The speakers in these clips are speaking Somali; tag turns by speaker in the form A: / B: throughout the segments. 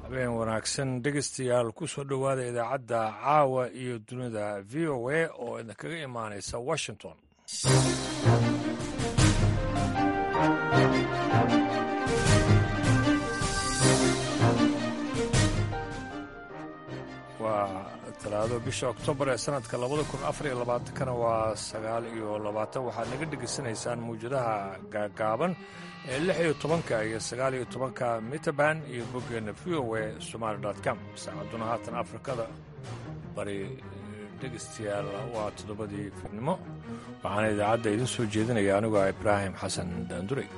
A: habeen wanaagsan dhegeystayaal ku soo dhowaada idaacadda caawa iyo dunida v o a oo idinkaga imaanaysa washington waa talaado bisha oktoobar ee sanadka labada kun afar iyo labaatankana waa sagaal iyo labaatan waxaad naga dhegaysanaysaan mawjadaha gaagaaban ee lix iyo tobanka iyo sagaal iyo tobanka mitaban iyo boggeena v o a somaali com saacadduna haatan afrikada bari dhegaystayaal waa toddobadii fiidnimo waxaana idaacadda idin soo jeedinaya anigoo ah ibraahim xasan daanduray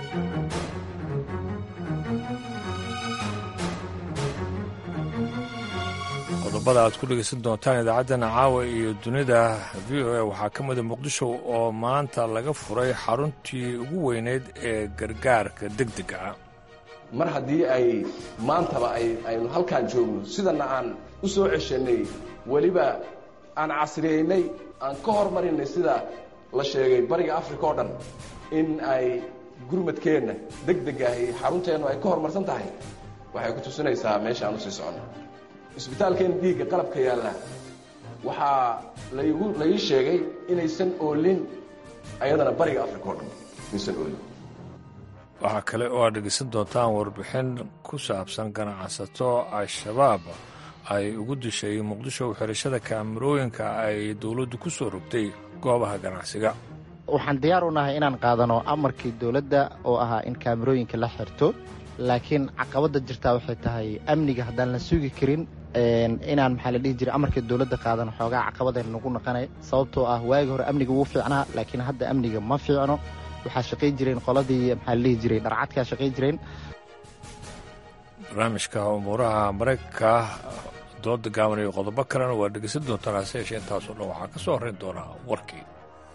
A: qodobada aad ku dhegaysan doontaan idaacaddana caawa iyo dunida v o a waxaa ka mida muqdisho oo maanta laga furay xaruntii ugu weyneyd ee gargaarka degdega ah
B: mar haddii ay maantaba aynu halkaan joogno sidana aan u soo ceshanay weliba aan casriyeynay aan ka hormarinay sida la sheegay bariga africa oo dhan in ay gurmadkeenna degdegaah xarunteennu ay ka horumarsan tahay waxay ku tusinaysaa meesha aan usii soconno isbitaalkeena dhiigga qalabka yaalla waxaa laygu laii sheegay inaysan oolin ayadana bariga africa oo dhan inaysan oolin
A: waxaa kale oo aad dhegeysan doontaan warbixin ku saabsan ganacsato al-shabaab ay ugu dishay muqdisho xirashada kaamirooyinka ay dowladdu ku soo rogtay goobaha ganacsiga
C: waxaan diyaar u nahay inaan qaadano amarkii dowladda oo ahaa in kaamirooyinka la xirto laakiin caqabadda jirtaa waxay tahay amniga haddaan la sugi karin inaan maxaa la dhihi jiray amarkii dowladda qaadano xoogaa caqabadeen nagu naqanay sababtoo ah waagi hore amniga wuu fiicnaa laakiin hadda amniga ma fiicno waxaa shaqayn jireen qoladii maxaa la dhihi jiray dharcadkaa shaqayn jireen
A: barnaamijka umuuraha maraykanka dooda gaaban iyo qodobo kalena waa dhegeysan doontaan hase yeeshee intaasoo dhan waxaa ka soo horrayn doonaa warkii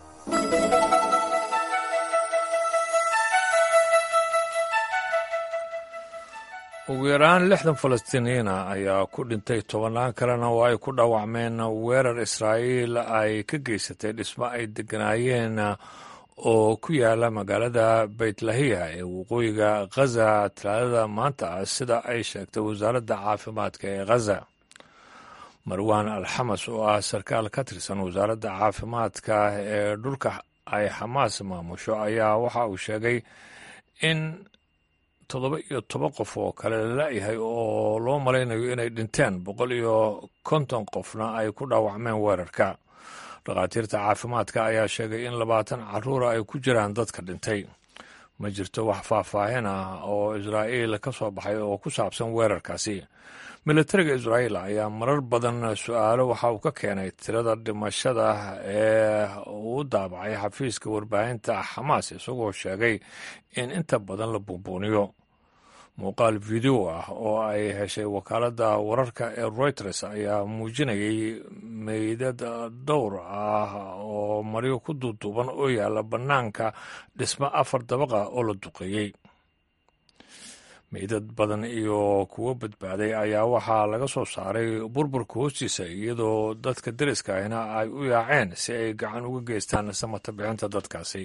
A: ugu yaraan lixdan falastiiniyiina ayaa ku dhintay tobannaan kalena oo ay ku dhaawacmeen weerar israa'iil ay ka geysatay dhismo ay degganaayeen oo ku yaala magaalada baytlahiya ee waqooyiga khaza talaadada maanta ah sida ay sheegtay wasaaradda caafimaadka ee khaza marwaan alxamas oo ah sarkaal ka tirsan wasaaradda caafimaadka ee dhulka ay xamaas maamusho ayaa waxa uu sheegay in toddoba iyo toban qof oo kale lala-yahay oo loo malaynayo inay dhinteen boqol iyo konton qofna ay ku dhaawacmeen weerarka dhakhaatiirta caafimaadka ayaa sheegay in labaatan caruura ay ku jiraan dadka dhintay ma jirto wax faahfaahin ah oo israa'iil ka soo baxay oo ku saabsan weerarkaasi militariga israa'iil ayaa marar badan su-aalo waxa uu ka keenay tirada dhimashada ee uu daabacay xafiiska warbaahinta xamaas isagoo sheegay in inta badan la buunbuuniyo muuqaal video ah oo ay heshay wakaaladda wararka ee reuters ayaa muujinayay meydad dhowr ah oo maryo ku duuduuban oo yaalla bannaanka dhismo afar dabaqa oo la duqeeyey meydad badan iyo kuwo badbaaday ayaa waxaa laga soo saaray burburka hoostiisa iyadoo dadka deriska ahna ay u yaaceen si ay gacan uga geystaan samata bixinta dadkaasi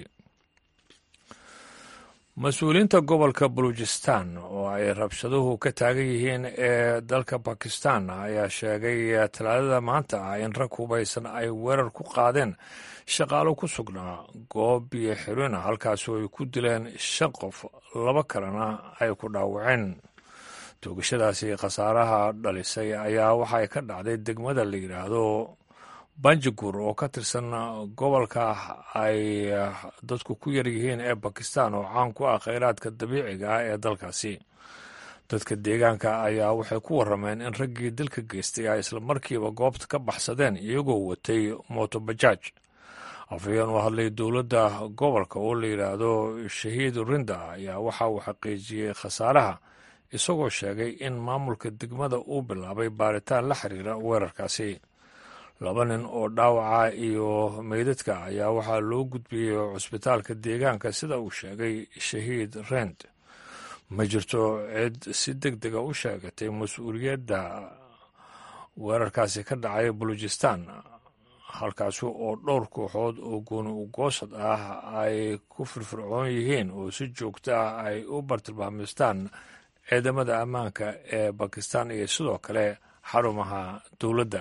A: mas-uuliyiinta gobolka baluujistan oo ay rabshaduhu ka taagan yihiin ee dalka bakistan ayaa sheegay talaadada maanta ah in rag hubaysan ay weerar ku qaadeen shaqaalo ku sugnaa goob biyo xirina halkaasoo ay ku dileen shan qof laba kalena ay ku dhaawaceen toogashadaasi khasaaraha dhalisay ayaa waxay ka dhacday degmada la yidhaahdo banjagur oo ka tirsan gobolka ay dadku ku yar yihiin ee bakistan oo caan ku ah kheyraadka dabiiciga ah ee dalkaasi dadka deegaanka ayaa waxay ku warrameen in raggii dilka geystay ay islamarkiiba goobta ka baxsadeen iyagoo watay motobajaaj afhayeen u hadlay dowladda gobolka oo la yidhaahdo shahiid rinda ayaa waxa uu xaqiijiyey khasaaraha isagoo sheegay in maamulka degmada uu bilaabay baaritaan la xiriira weerarkaasi laba nin oo dhaawaca iyo meydadka ayaa waxaa loo gudbiyey cusbitaalka deegaanka sida uu sheegay shahiid rend ma jirto cid si deg dega u sheegatay mas-uuliyadda weerarkaasi ka dhacay baluujistan halkaasi oo dhowr kooxood oo gooni ugoosad ah ay ku firfircoon yihiin oo si joogto ah ay u bartilmaamistaan ciidamada ammaanka ee bakistan iyo sidoo kale xarumaha dowladda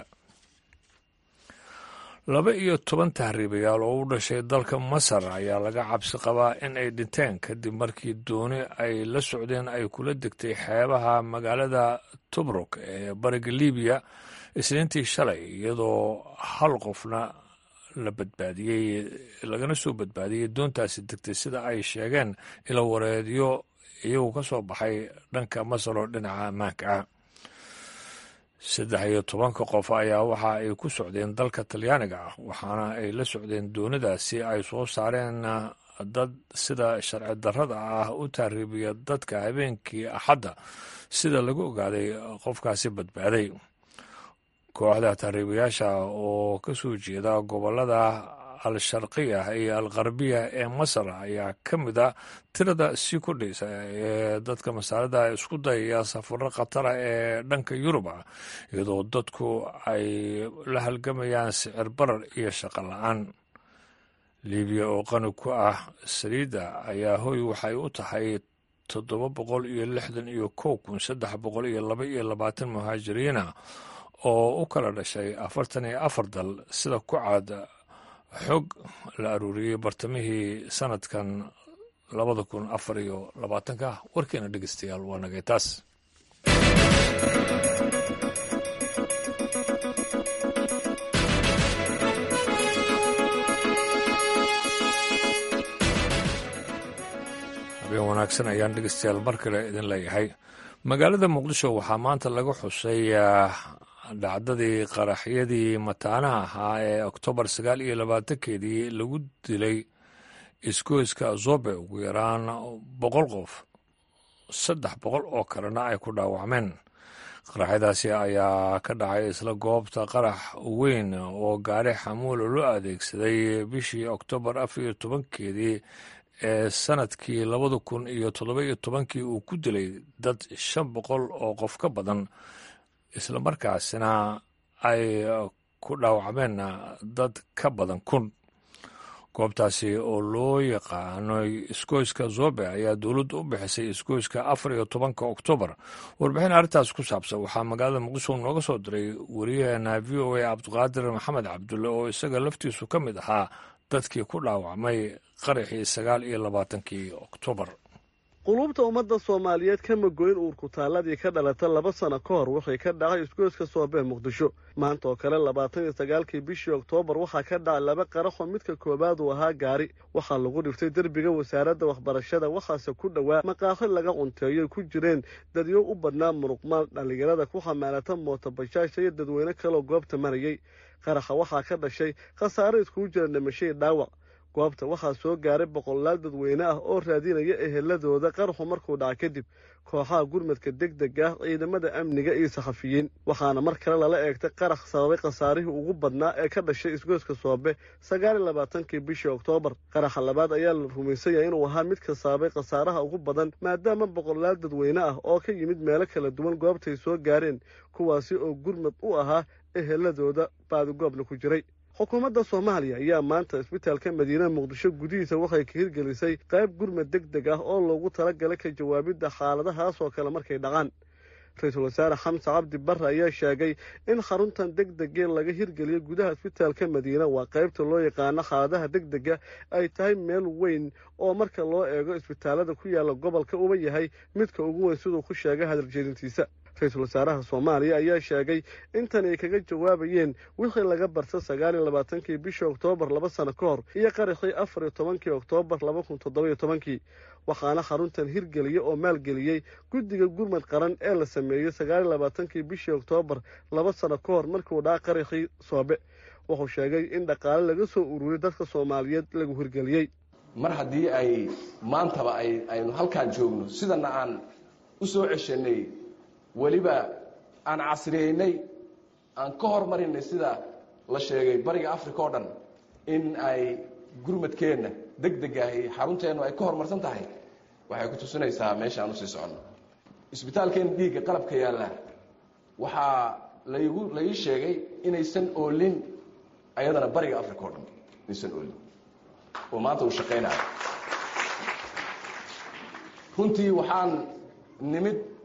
A: laba iyo toban tahriibayaal oo u dhashay dalka masar ayaa laga cabsi qabaa in ay dhinteen kadib markii dooni ay la socdeen ay kula degtay xeebaha magaalada tubruk ee bariga libiya isniintii shalay iyadoo hal qofna la badbaadiyey lagana soo badbaadiyey doontaasi degtay sida ay sheegeen ilo wareedyo iyagu ka soo baxay dhanka masar oo dhinaca ammaanka ah saddex iyo tobanka qof ayaa waxa ay ku socdeen dalka talyaaniga ah waxaana ay la socdeen doonidaasi ay soo saareen dad sida sharci darrada ah u taariibiya dadka habeenkii axadda sida lagu ogaaday qofkaasi badbaaday kooxda taariibayaasha oo ka soo jeeda gobolada al-sharqiya iyo al-qarbiya ee masar ayaa ka mid a tirada sii kordhaysa ee dadka masaalada isku dayaya safaro khatara ee dhanka yurub ah iyadoo dadku ay la halgamayaan sicir barar iyo shaqo la-aan libiya oo qani ku ah saliidda ayaa hoy waxay u tahay toddoba boqol iyo lixdan iyo kow kun saddex boqol iyo laba iyo labaatan muhaajiriina oo u kala dhashay afartan iyo afar dal sida ku caad xog la aruuriyey bartamihii sanadkan labada kun afar iyo labaatanka warkeena dhegeystayaal waa nagay taas habeen wanaagsan ayaan dhegeystayaal mar kale idin leeyahay magaalada muqdisho waxaa maanta laga xusay dhacdadii qaraxyadii mataanaha ahaa ee oktoobar sagaal iyo labaatankeedii lagu dilay isgoyska zobe ugu yaraan boqol qof saddex boqol oo kalena ay ku dhaawacmeen qaraxyadaasi ayaa ka dhacay isla goobta qarax weyn oo gaari xamuula loo adeegsaday bishii oktoobar afar iyo tobankeedii ee sanadkii labada kun iyo toddoba iyo tobankii uu ku dilay dad shan boqol oo qof ka badan islamarkaasina ay ku dhaawacmeen dad ka badan kun goobtaasi oo loo yaqaano isgoyska zobe ayaa dowladdu u bixisay isgoyska afar iyo tobanka oktoobar warbixin arrintaas ku saabsan waxaa magaalada muqdisho nooga soo diray wariyaheena v o a cabdiqaadir maxamed cabdulle oo isaga laftiisu ka mid ahaa dadkii ku dhaawacmay qaraxii sagaal iyo labaatankii oktoobar
D: quluubta ummadda soomaaliyeed kama goyn uurkutaalladii ka dhalata laba sano ka hor waxay ka dhacay isgoyska soobee muqdisho maanta oo kale labaatan iyo sagaalkii bishii oktoobar waxaa ka dhacay laba qaraxoo midka koowaad uu ahaa gaari waxaa lagu dhiftay derbiga wasaaradda waxbarashada waxaase ku dhowaa maqaaxi laga cunteeyoy ku jireen dadyo u badnaa muruqmaal dhallinyarada ku xamaalata mootobajaasha iyo dadweyne kaleoo goobta marayay qaraxa waxaa ka dhashay khasaare iskugu jira dhimashadii dhaawac goobta waxaa soo gaaray boqolaal dadweyne ah oo raadinaya eheladooda qaraxu markuu dhaca kadib kooxaha gurmadka deg deg ah ciidamada amniga iyo saxafiyiin waxaana mar kale lala eegtay qarax sababay khasaarihii ugu badnaa ee ka dhashay isgoyska soobe sagaal iyo labaatankii bishii oktoobar qaraxa labaad ayaa la rumaysan yahay inuu ahaa midka sababay khasaaraha ugu badan maadaama boqolaal dadweyne ah oo ka yimid meelo kala duwan goobtay soo gaareen kuwaasi oo gurmad u ahaa eheladooda baadigoobna ku jiray xukuumadda soomaaliya ayaa maanta isbitaalka madiinaha muqdisho gudihiisa waxay ka hirgelisay qayb gurmad deg deg ah oo loogu talagalay ka jawaabidda xaaladahaas oo kale markay dhacaan ra-iisul wasaare xamse cabdi barre ayaa sheegay in xaruntan deg degee laga hirgeliyo gudaha isbitaalka madiina waa qaybta loo yaqaano xaaladaha deg dega ay tahay meel weyn oo marka loo eego isbitaalada ku yaalla gobolka uba yahay midka ugu weyn siduu ku sheegay hadaljeedintiisa ra-iisul wasaaraha soomaaliya ayaa sheegay intan ay kaga jawaabayeen wixii laga barta sagaal iyo labaatankii bishii oktoobar laba sano ka hor iyo qaraxii afar iyo tobankii oktoobar laba kun toddoba-iyo tobankii waxaana xaruntan hirgeliya oo maalgeliyey guddiga gurmad qaran ee la sameeyey sagaal iyo labaatankii bishii oktoobar laba sano ka hor markiuu dhaca qaraxii soobe wuxuu sheegay in dhaqaale laga soo ururiyey dadka soomaaliyeed lagu hirgeliyey
B: mar haddii ay maantaba ay aynu halkaan joogno sidana aan u soo ceshanay weliba aan casriyeynay aan ka hormarinay sida la sheegay bariga africa oo dhan in ay gurmadkeenna deg deg ahi xarunteennu ay ka horumarsan tahay waxay ku tusinaysaa meesha aan usii soconno isbitaalkeena dhiigga qalabka yaalla waxaa laygu la ii sheegay inaysan oolin ayadana bariga africa oo dhan inaysan oolin oo maanta uu shaqaynayo runtii waxaan nimid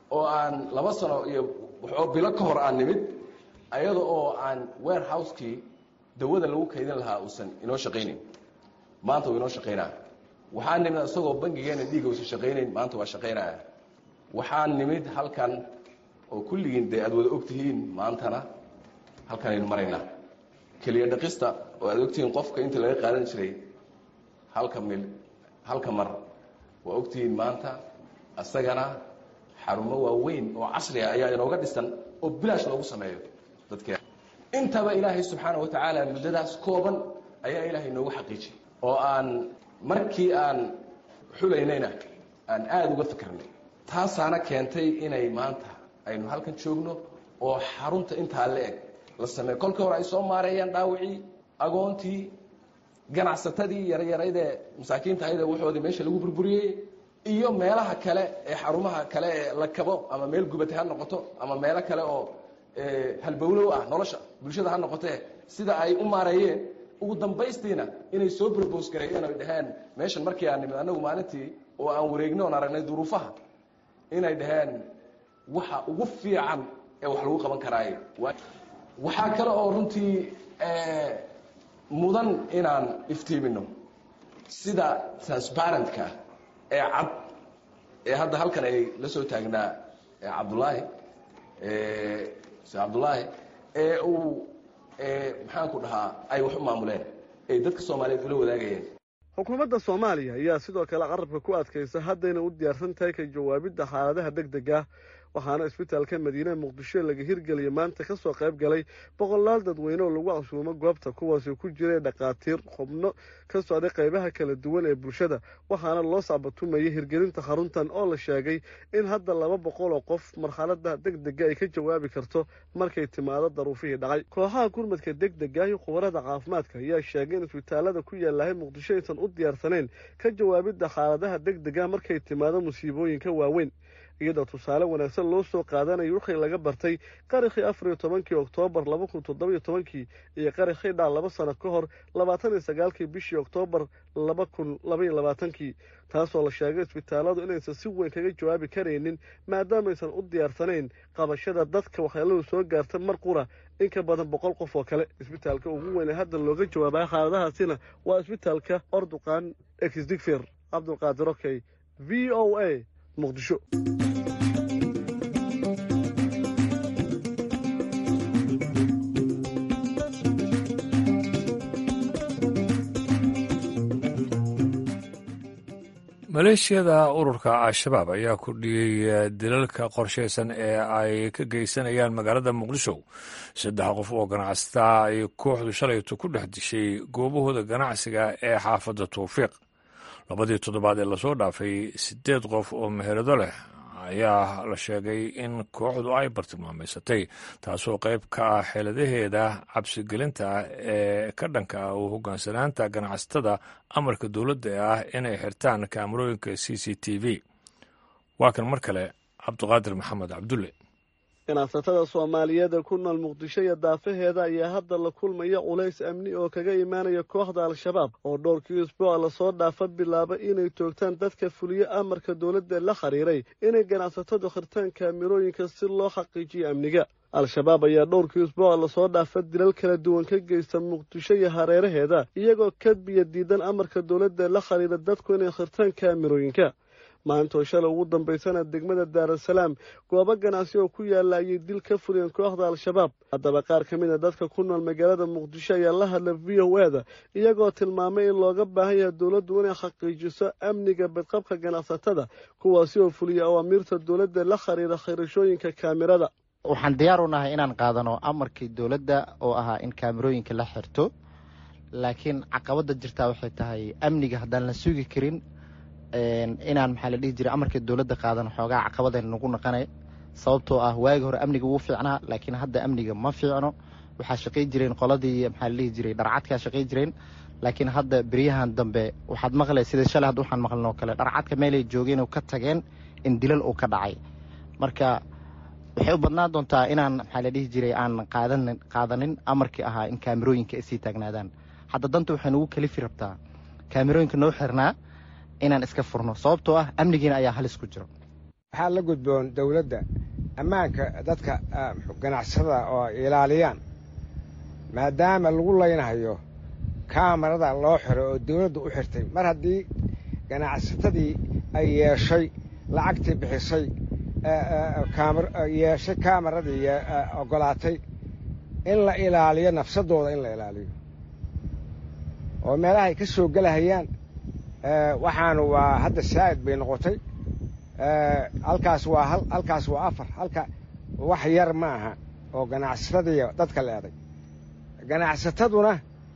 B: oo aan laba sano iyo waxoo bilo ka hor aan nimid ayada oo aan warehouse-kii dawada lagu kaydin lahaa uusan inoo shaqaynayn maanta uu inoo shaqaynaya waxaan nimid isagoo bangigeena dhiiga uusan shaqaynayn maanta waa shaqaynaya waxaan nimid halkan oo kulligiin dee aad wada ogtihiin maantana halkanaynu maraynaa keliya dhaqista oo aad ogtihiin qofka inta laga qaadan jiray halka mil halka mar waa ogtihiin maanta isagana xarumo waaweyn oo casriga ayaa inooga dhisan oo bilaash loogu sameeyo dadkeen intaba ilaahay subxaana wa tacaala muddadaas kooban ayaa ilaahay noogu xaqiijiyay oo aan markii aan xulaynayna aan aada uga fikirnay taasaana keentay inay maanta aynu halkan joogno oo xarunta intaa la eg la sameeyo kolkii hore ay soo maareeyaan dhaawicii agoontii ganacsatadii yaryaraydee masaakiinta ahaydee waxoodii meesha lagu burburiyey iyo meelaha kale ee xarumaha kale ee la kabo ama meel gubatay ha noqoto ama meelo kale oo halbowlow ah nolosha bulshada ha noqotee sida ay u maareeyeen ugu dambaystiina inay soo brobose gareeyeen oy dhaheen meeshan markii aan nimid annagu maalintii oo aan wareegno oon aragnay duruufaha inay dhaheen waxa ugu fiican ee wax lagu qaban karaaye waxaa kale oo runtii mudan inaan iftiimino sida transparentka ee cad ee hadda halkan ay la soo taagnaa cabdullaahi se cabdullaahi ee uu maxaanku dhahaa ay wax u maamuleen ay dadka soomaaliyeed ula wadaagayeen
D: xukuumadda soomaaliya ayaa sidoo kale carabka ku adkaysa haddayna u diyaarsan tahay ka jawaabidda xaaladaha deg deg ah waxaana isbitaalka madiine muqdisho laga hirgeliyay maanta ka soo qayb galay boqolaal dadweyne oo lagu casuumo goobta kuwaasi ku jiray dhakhaatiir xubno ka socday qaybaha kala duwan ee bulshada waxaana loo sacbatumayay hirgelinta xaruntan oo la sheegay in hadda laba boqol oo qof marxalada deg dega ay ka jawaabi karto markay timaado daruufihii dhacay kooxaha gurmadka deg dega iyo khubarada caafimaadka ayaa sheegay in isbitaalada ku yaalahay muqdisho aysan u diyaarsanayn ka jawaabidda xaaladaha deg dega markay timaado musiibooyinka waaweyn iyadoo tusaale wanaagsan loo soo qaadanayo wixii laga bartay qarakhii afar iyo tobankii oktoobar laba kun toddobiyo tobankii iyo qarakhii dhac laba sano ka hor labaatan iyo sagaalkii bishii oktoobar laba kun labaiyo labaatankii taasoo la sheegay isbitaaladu inaysan si weyn kaga jawaabi karaynin maadaamaysan u diyaarsanayn qabashada dadka waxyeeladu soo gaarta mar qura in ka badan boqol qof oo kale isbitaalka ugu weyn ee hadda looga jawaabaya xaaladahaasina waa isbitaalka orduqan exdigfer cabdulqaadir okey v o a muqdisho
A: maleeshiyada ururka al-shabaab ayaa kordhiyey dilalka qorshaysan ee ay ka geysanayaan magaalada muqdisho saddex qof oo ganacsataa ay kooxdu shalayto ku dhex dishay goobahooda ganacsiga ee xaafadda tawfiiq labadii toddobaad ee lasoo dhaafay siddeed qof oo meherado leh ayaa la sheegay in kooxdu ay bartilmaamaysatay taasoo qayb ka ah xeeladaheeda cabsigelinta ee ka dhanka ah oo hoggaansanaanta ganacsatada amarka dowladda ah inay xirtaan kaamarooyinka c c t v waa kan mar kale cabdiqaadir maxamed cabdulle
D: ganacsatada soomaaliyeed ee ku nool muqdisho iyo daafaheeda ayaa hadda la kulmaya culays amni oo kaga imaanaya kooxda al-shabaab oo dhowrkii isbuuca lasoo dhaafa bilaaba inay toogtaan dadka fuliyo amarka dowladda la xiriiray inay ganacsatadu khirtaan kaamirooyinka si loo xaqiijiyo amniga al-shabaab ayaa dhowrkii isbuuca lasoo dhaafa dilal kala duwan ka geysta muqdisho iyo hareeraheeda iyagoo kadbiya diidan amarka dowladda la xiriira dadku inay khirtaan kaamirooyinka maantoo shalay ugu dambaysana degmada daarasalaam goobo ganacsi oo ku yaalla ayay dil ka fuliyeen kooxda al-shabaab haddaba qaar ka mid a dadka ku nool magaalada muqdisho ayaa la hadla v o e da iyagoo tilmaamay in looga baahan yahay dowladdu inay xaqiijiso amniga badqabka ganacsatada kuwaasi oo fuliya awaamiirta dowladda la xiriira khirashooyinka kaamirada
C: waxaan diyaar u nahay inaan qaadano amarkii dowladda oo ahaa in kaamirooyinka la xirto laakiin caqabada jirtaa waxay tahay amniga haddaan la sugi karin inaan maxaa la dhihi jiray amarkii dowladda qaadan xoogaa caqabadeen nagu naqanay sababtoo ah waagi hore amniga wuu fiicnaa laakiin hadda amniga ma fiicno waxaa shaqay jireen qoladii maxaa la dhihi jiray dharcadkaa shaqay jireen laakiin hadda beryahan dambe waxaad maqlay sida shalay hadda waxaan maqlin oo kale dharcadka meelay joogeen oo ka tageen in dilal uu ka dhacay marka waxay u badnaan doontaa inaan maxaa la dhihi jiray aan qaadan qaadanin amarkii ahaa in kaamirooyinka ay sii taagnaadaan hadda danta waxay nagu kalifi rabtaa kaamirooyinka noo xirnaa inaan iska furno sababtoo ah amnigiina ayaa halis ku jiro
E: waxaa la gudboon dowladda ammaanka dadka ganacsada oo ilaaliyaan maadaama lagu laynahayo kaamarada loo xiro oo dawladdu u xirtay mar haddii ganacsatadii ay yeeshay lacagtii bixisay yeeshay kaamaradii oggolaatay in la ilaaliyo nafsadooda in la ilaaliyo oo meelaha ay ka soo gelahayaan waxaanu waa hadda saa'id bay noqotay halkaas waa hal halkaas waa afar halka wax yar ma aha oo ganacsatadii dadka leeday ganacsataduna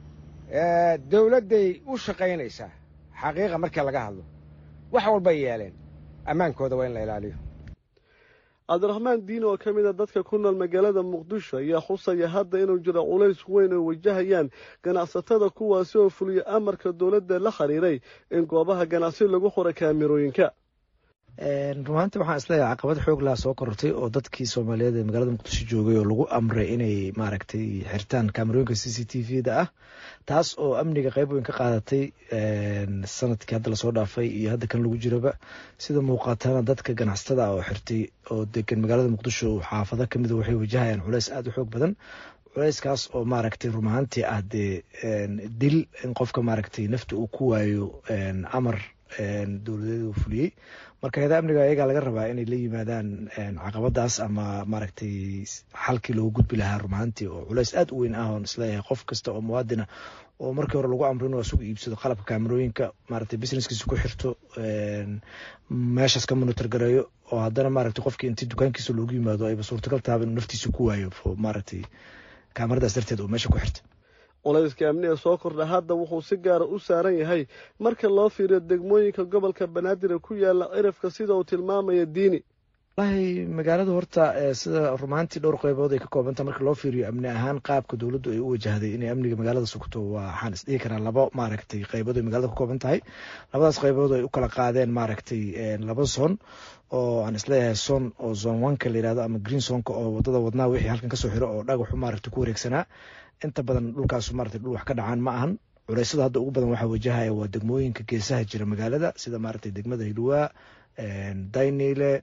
E: dawladday u shaqaynaysaa xaqiiqa markii laga hadlo wax walbay yeeleen ammaankooda waa in la ilaaliyo
D: cabdiraxmaan diin oo ka mid a dadka ku nool magaalada muqdisho ayaa xusaya hadda inuu jiro culays weyn oo wajahayaan ganacsatada kuwaasi oo fuliya amarka dowladda la xiriiray in goobaha ganacsi lagu xura kaamirooyinka
F: rumaantii waxaan isleeyahay caqabad xoog laha soo korortay oo dadkii soomaaliyeed ee magaalada muqdisho joogay oo lagu amray inay maaragtay xirtaan kaamarooyinka c c t v da ah taas oo amniga qeyb weyn ka qaadatay sanadkii hadda lasoo dhaafay iyo hadda kan lagu jiraba sida muuqaatana dadka ganacsatada ah oo xirtay oo degan magaalada muqdisho xaafado kamida waxay wajahayaan culeys aada u xoog badan culeyskaas oo maaragtay run ahaantii ah dee dil in qofka maaragtay nafta uu ku waayo amar dowladeed uu fuliyey marka hay-ada amniga ayagaa laga rabaa inay la yimaadaan caqabadaas ama maaragtay xalkii loogu gudbi lahaa rumahantii oo culeys aada u weyn ah oon isleeyahay qof kasta oo muwaadina oo markii hore lagu amro inuu asugu iibsado qalabka kaamarooyinka maaragtay businesskiisa ku xirto meeshaas ka monitor gareeyo oo haddana maaragtay qofkii intii dukaankiisa loogu yimaado ayba suurtagal tahaba inuu naftiisa ku waayo maaragtay kaamaradaas darteed oo meesha ku xirta
D: culayska amniga soo kordha hadda wuxuu si gaara u saaran yahay marka loo fiiriyo degmooyinka gobolka banaadir ee ku yaala cirifka sida uu tilmaamaya diini
F: walahi magaalada horta sida rumaantii dhowr qeybood ay ka koobanta marka loo fiiriyo amni ahaan qaabka dowladdu ay u wajahday inay amniga magaalada sugto waxaan isdhihi karaa laba maaragtay qeybood ay magaalada ka kooban tahay labadaas qeybood ay u kala qaadeen maaragtay laba zon oo aan isleeyahay son oo zone oneka la yihahdo ama green zonka oo wadada wadnaa wixii halkan kasoo xiro oo dhagaxu maaragtay ku wareegsanaa inta badan dhulkaas maaragtay dhul wax ka dhacaan ma ahan culeysada hadda ugu badan waxaa wajahaya waa degmooyinka geesaha jira magaalada sida maaragtay degmada hilwaa daynile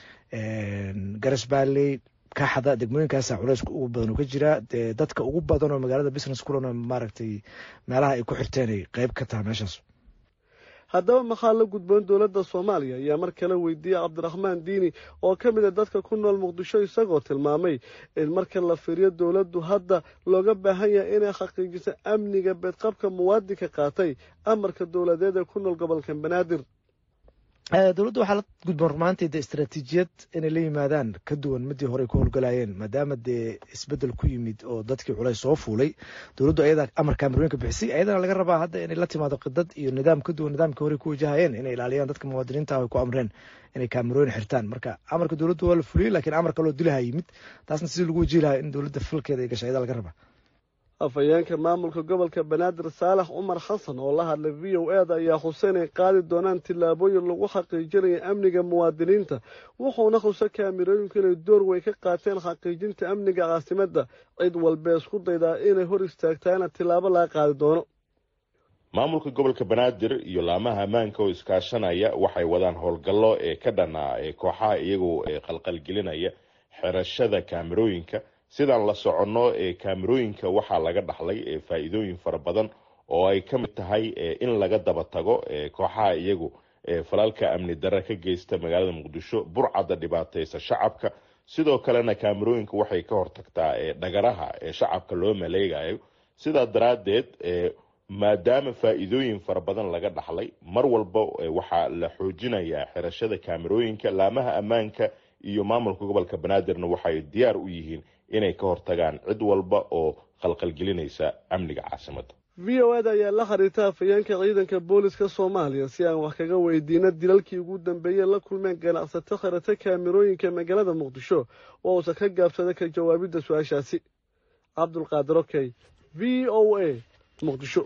F: garas balley kaxda degmooyinkaasa culeyska ugu badan oo ka jira dee dadka ugu badan oo magaalada business kulan maaragtay meelaha ay ku xirteenay qeyb ka taha meeshaas
D: haddaba maxaa la gudboon dowladda soomaaliya ayaa mar kale weydiiyey cabdiraxmaan diini oo ka mid a dadka ku nool muqdisho isagoo tilmaamay in marka la fiiriyo dowladdu hadda looga baahan yahay inay xaqiijiso amniga beedqabka muwaadinka qaatay amarka dowladeed ee ku nool gobolka banaadir
F: dowladda waxaa la gudboon rumaantii dee istaraatiijiyad inay la yimaadaan ka duwan midii hore ay ku howlgalayeen maadaama dee isbedel ku yimid oo dadkii culays soo fuulay dowladdu ayadaa amar kaamarooyinka bixisay ayadana laga rabaa hadda inay la timaado qidad iyo nidaam ka duwan nidaamkii hore ku wajahayeen inay ilaaliyaan dadka muwaadiniinta ay ku amreen inay kaamarooyin xirtaan marka amarka dowladdu waa la fuliyey laakiin amar kaloo dilaha yimid taasna sidii lagu wajihi lahaa in dowladda falkeeda ay gashay ayadaa laga rabaa
D: afhayeenka maamulka gobolka banaadir saalax cumar xasan oo la hadlay v o e da ayaa xuse inay qaadi doonaan tillaabooyin lagu xaqiijinaya amniga muwaadiniinta wuxuuna xuse kaamirooyinku inay door weyn ka qaateen xaqiijinta amniga caasimadda cid walbee isku daydaa inay hor istaagtaana tillaabo laga qaadi doono
G: maamulka gobolka banaadir iyo laamaha ammaanka oo iskaashanaya waxay wadaan howlgallo ee ka dhanaa ee kooxaha iyagoo qalqalgelinaya xirashada kaamirooyinka sidaan la soconno ee kaamirooyinka waxaa laga dhaxlay faa-iidooyin fara badan oo ay ka mid tahay in laga daba tago kooxaha iyagu falalka amni darre ka geysta magaalada muqdisho burcadda dhibaateysa shacabka sidoo kalena kaamirooyinka waxay ka hortagtaa dhagaraha ee shacabka loo maleegayo sidaa daraaddeed maadaama faa-iidooyin fara badan laga dhaxlay mar walba waxaa la xoojinayaa xirashada kaamirooyinka laamaha ammaanka iyo maamulka gobolka banaadirna waxay diyaar u yihiin inay ka hortagaan cid walba oo qalqalgelinaysa amniga caasimadda
D: v o eda ayaa la xiriirta afhayeenka ciidanka booliska soomaaliya si aan wax kaga weydiino dilalkii ugu dambeeyey la kulmeen ganacsato khirata kaamirooyinka magaalada muqdisho oo uusan ka gaabsada ka jawaabidda su-aashaasi cabdulqaadir okey v o a muqdisho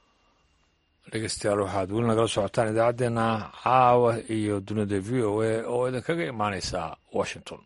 A: dhegeystayaal waxaad weli nagala socotaan idaacaddeenna caawa iyo dunida v o a oo idinkaga imaaneysa washington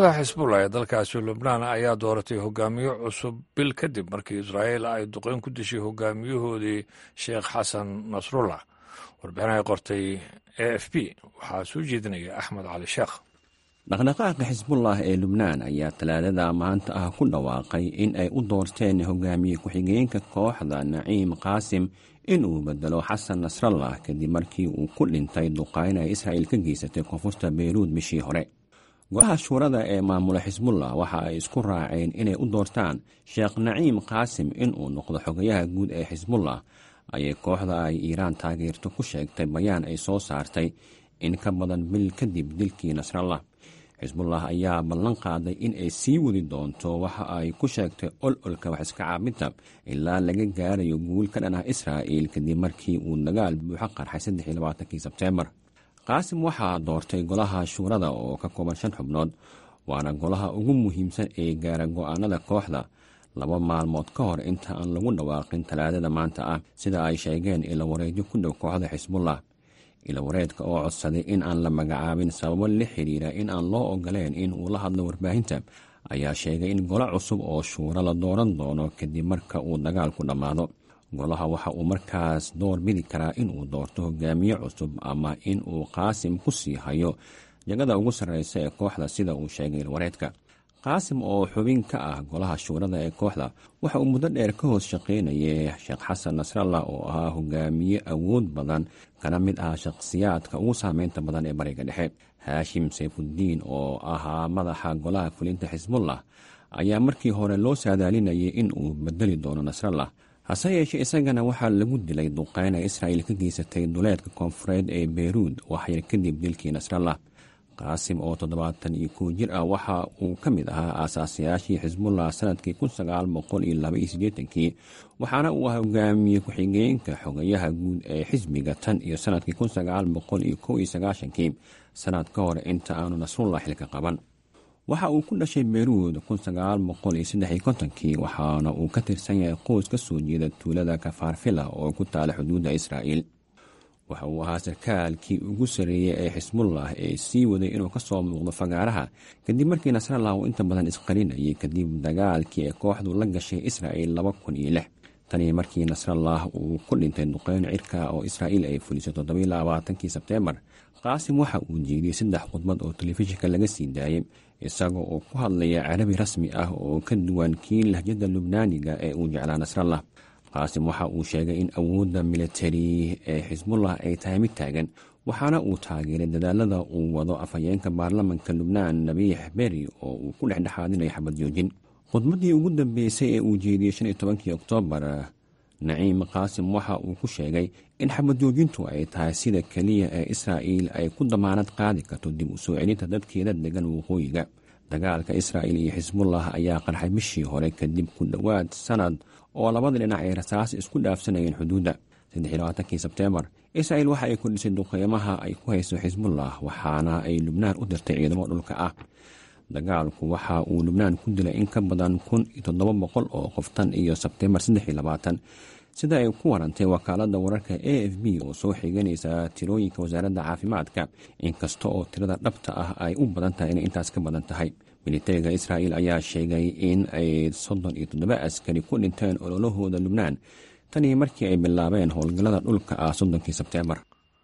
A: kooxda xisbullah ee dalkaasi lubnaan ayaa dooratay hogaamiye cusub bil kadib markii israa'iil ay duqeyn ku dishay hogaamiyahoodii sheekh xasan nasrullah warbixin ay qortay a f b waxaa soo jeedinaya axmed cali sheekh
H: dhaqdhaqaaqa xisbullah ee lubnaan ayaa talaadada maanta ah ku dhawaaqay in ay u doorteen hogaamiye ku-xigeenka kooxda naciim qaasim inuu bedelo xasan nasrallah kadib markii uu ku dhintay duqayn ay israa'iil ka geysatay koonfurta beyruud bishii hore golaha shuurada ee maamula xisbullah waxa ay isku raaceen inay u doortaan sheekh naciim qaasim inuu noqdo xogayaha guud ee xisbullah ayay kooxda ay iiraan taageerto ku sheegtay bayaan ay soo saartay in ka badan bil kadib dilkii nasrallah xisbullah ayaa ballan qaaday in ay sii wadi doonto waxa ay ku sheegtay ololka wax iska caabinta ilaa laga gaarayo guul ka dhan ah israa'iil kadib markii uu dagaal buuxo qarxay saddexii labaatankii sebteembar qaasim waxaa doortay golaha shuurada oo ka kooban shan xubnood waana golaha ugu muhiimsan ee gaara go'aanada kooxda laba maalmood ka hor inta aan lagu dhawaaqin talaadada maanta ah sida ay sheegeen ilawareedyo ku dhow kooxda xisbullah ilawareedka oo codsaday in aan la magacaabin sababo la xiriira in aan loo ogoleen in uu la hadlo warbaahinta ayaa sheegay in golo cusub oo shuuro la dooran doono kadib marka uu dagaalku dhammaado golaha waxa uu markaas door bidi karaa inuu doorto hogaamiye cusub ama in uu qaasim ku sii hayo jagada ugu sarreysa ee kooxda sida uu sheegay ilwareedka qaasim oo xubin ka ah golaha shuurada ee kooxda waxa uu muddo dheer ka hoos shaqaynayay sheekh xasan nasrallah oo ahaa hogaamiye awood badan kana mid ah shakhsiyaadka ugu saameynta badan ee bariga dhexe haashim sayfuddiin oo ahaa madaxa golaha fulinta xisbullah ayaa markii hore loo saadaalinayay in uu bedeli doono nasrallah hase yeeshee isagana waxaa lagu dilay duqeyn ay israa'iil ka geysatay duleedka koonfureed ee beyruud waxyar kadib dilkii nasrallah qaasim oo toddobaatan iyo kow jir ah waxa uu ka mid ahaa aasaasayaashii xisbullah sanadkii kun sagaal boqol iyo laba iyo siddeetankii waxaana uu ahaa hogaamiye ku-xigeenka xogayaha guud ee xisbiga tan iyo sanadkii kun sagaal boqol iyo kow iyo sagaashankii sanad ka hor inta aanu nasrullah xilka qaban waxa uu ku dhashay beyruud kun sagaal boqol iyo saddex iyo kontonkii waxaana uu ka tirsan yahay qoys ka soo jeeda tuulada kafaarfila oo ku taala xuduudda israa'iil waxa uu ahaa sarkaalkii ugu sarreeyey ee xisbullah ee sii waday inuu ka soo muuqdo fagaaraha kadib markii nasrallah uu inta badan isqarinayay kadib dagaalkii ee kooxdu la gashay israa'iil laba kun iyo lix tanii markii nasrallah uu ku dhintay duqeyn cirka oo israa'iil ay fulisay toddobiyo labaatankii sebteembar qaasim waxa uu jeediyey saddex khudbad oo telefishinka laga sii daayey isagoo oo ku hadlaya carabi rasmi ah oo ka duwan kii lahjada lubnaaniga ee uu jeclaa nasrallah qaasim waxa uu sheegay in awoodda militari ee xisbullah ay tahay mid taagan waxaana uu taageeray dadaalada uu wado afhayeenka baarlamanka lubnaan nabiix beri oo uu ku dhexdhexaadinayo xabad joojin khudbaddii ugu dambeysay ee uu jeediyey shan iyo tobankii oktoobar naciim qaasim waxa uu ku sheegay in xabad joojintu ay tahay sida keliya ee israa'iil ay ku damaanad qaadi karto dib u soo celinta dadkeeda degan waqooyiga dagaalka israa'iil iyo xisbullah ayaa qarxay bishii hore kadib ku dhowaad sanad oo labada dhinac ay rasaas isku dhaafsanayeen xuduudda saddexiylabaatankii sebteembar israa'iil waxa ay kordhisay duqeymaha ay ku hayso xisbullah waxaana ay lubnaan u dirtay ciidamo dhulka ah dagaalku waxa uu lubnaan ku dilay in ka badan kun iyo toddoba boqol oo qof tan iyo sebteembar saddex iyo labaatan sida ay ku warantay wakaaladda wararka a f b oo soo xiganaysa tirooyinka wasaaradda caafimaadka inkasta oo tirada dhabta ah ay u badan tahay inay intaas ka badan tahay militariga israa'iil ayaa sheegay in ay soddon iyo toddoba askari ku dhinteen ololahooda lubnaan tanii markii ay bilaabeen howlgallada dhulka ah soddonkii sebteembar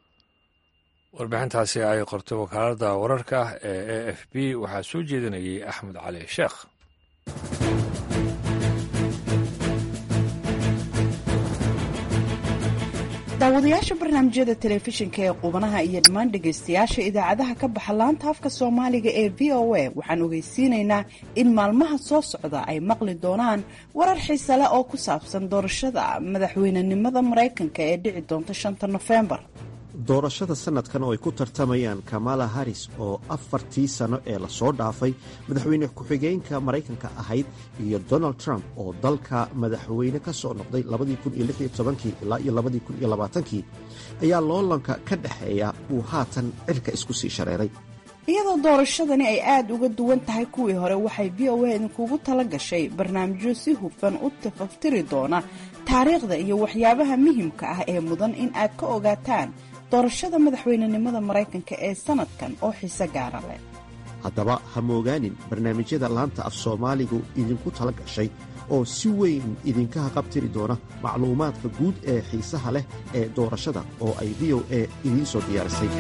A: warbixintaasi ay qortay wakaaladda wararka ee a f b waxaa soo jeedinayay axmed cali sheekh
I: daawadayaasha barnaamijyada telefishinka ee qubanaha iyo dhammaan dhegaystayaasha idaacadaha ka baxa laanta afka soomaaliga ee v o a waxaan ogeysiinaynaa in maalmaha soo socda ay maqli doonaan warar xiise leh oo ku saabsan doorashada madaxweynenimada maraykanka ee dhici doonta shanta nofembar
J: doorashada sanadkan oo ay ku tartamayaan kamala haris oo afartii sano ee lasoo dhaafay madaxweyne ku-xigeenka maraykanka ahayd iyo donald trump oo dalka madaxweyne ka soo noqday ilaa iyo kii ayaa loolanka ka dhexeeya uu haatan cirka isku sii shareeray
I: iyadoo doorashadani ay aada uga duwan tahay kuwii hore waxay v o a idinkugu tala gashay barnaamijyo si hufan u tafaftiri doona taariikhda iyo waxyaabaha muhimka ah ee mudan in aad ka ogaataan doorashada madaxweynenimada maraykanka ee sanadkan oo xiise gaara leh
J: haddaba ha moogaanin barnaamijyada laanta af soomaaligu idinku tala gashay oo si weyn idinka haqabtiri doona macluumaadka guud ee xiisaha leh ee doorashada oo ay v o a idiin soo diyaarisay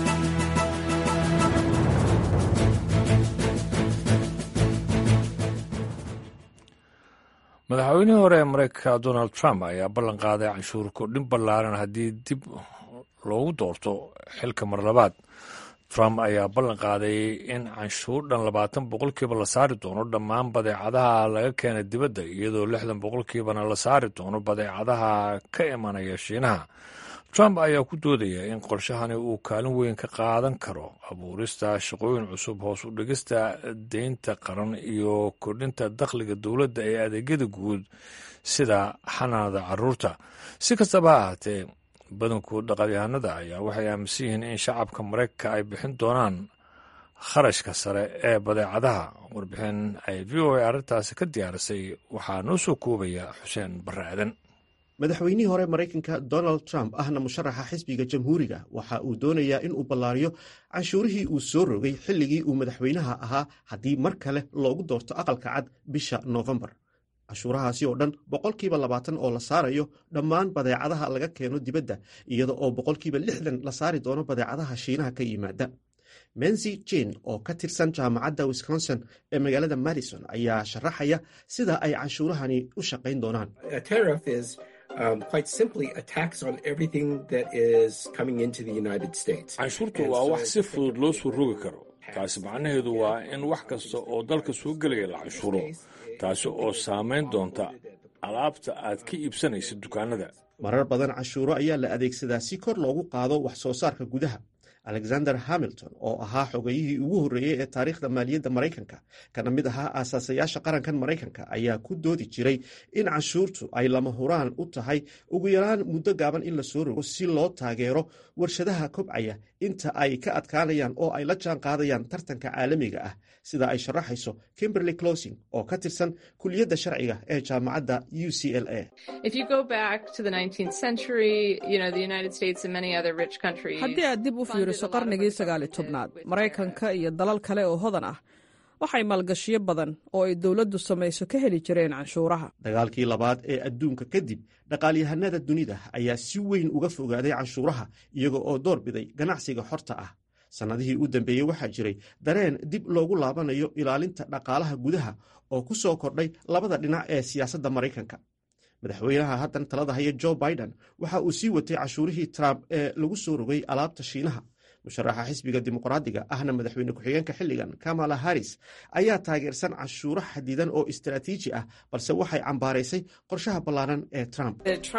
A: madaxweynihii hore ee maraykanka donald trump ayaa ballan qaaday canshuur kordhin ballaaran haddii dib loogu doorto xilka mar labaad trump ayaa ballan qaaday in canshuur dhan labaatan boqolkiiba la saari doono dhammaan badeecadaha laga keena dibadda iyadoo lixdan boqolkiibana la saari doono badeecadaha ka imanaya shiinaha trump ayaa ku doodaya in qorshahani uu kaalin weyn ka qaadan karo abuurista shaqooyin cusub hoos u dhigista deynta qaran iyo kordhinta dakhliga dowladda ee adeegyada guud sida xanaanada caruurta si kastaba ha ahaatee badanku dhaqalyahanada ayaa waxay aaminsan yihiin in shacabka maraykanka ay bixin doonaan kharashka sare ee badeecadaha warbixin ay v o a arrintaasi ka diyaarisay waxaa noo soo koobaya xuseen barre aadan
J: madaxweynihii hore maraykanka donald trump ahna musharaxa xisbiga jamhuuriga waxa uu doonayaa in uu ballaariyo canshuurihii uu soo rogay xilligii uu madaxweynaha ahaa haddii mar kale loogu doorto aqalka cad bisha noofembar canshuurahaasi oo dhan boqolkiiba labaatan oo la saarayo dhammaan badeecadaha laga keeno dibadda iyada oo boqolkiiba lixdan la saari doono badeecadaha shiinaha ka yimaada mensi jane oo ka tirsan jaamacadda wisconsin ee magaalada madison ayaa sharaxaya sida ay canshuurahani u shaqayn doonaan
A: canshuurtu waa wax si fudud loo soo rogi karo taasi macnaheedu waa in wax kasta oo dalka soo gelaya la canshuuro taasi oo saamayn doonta alaabta aad ka iibsanaysa dukaanada
J: marar badan canshuuro ayaa la adeegsadaa si kor loogu qaado wax soo saarka gudaha alexander hamilton oo ahaa xogayihii ugu horreeyey ee taariikhda maaliyadda maraykanka kana mid ahaa aasaasayaasha qarankan maraykanka ayaa ku doodi jiray in canshuurtu ay lama huraan u tahay ugu yaraan muddo gaaban in la soo rogo si loo taageero warshadaha kobcaya inta ay ka adkaanayaan oo ay la jaan qaadayaan tartanka caalamiga ah sida ay sharaxayso kimberly closing oo ka tirsan kuliyadda sharciga ee jaamacadda u c l a
K: haddii aad dib u fiiriso qarnigii sagaali tobnaad maraykanka iyo dalal kale oo hodan ah waxay maalgashiyo badan oo ay dowladdu samayso ka heli jireen canshuuraha
J: dagaalkii labaad ee adduunka kadib dhaqaalyahanada dunida ayaa si weyn uga fogaaday canshuuraha iyaga oo door biday ganacsiga xorta ah sannadihii u dambeeyey waxaa jiray dareen dib loogu laabanayo ilaalinta dhaqaalaha gudaha oo ku soo kordhay labada dhinac ee siyaasadda maraykanka madaxweynaha haddan talada haya jo biden waxa uu sii watay cashuurihii trump ee lagu soo rogay alaabta shiinaha musharaxa xisbiga dimuqraadiga ahna madaxweyne ku-xigeenka xilligan kamala harris ayaa taageersan cashuuro xadidan oo istaraatiiji ah balse waxay cambaaraysay qorshaha ballaaran ee trump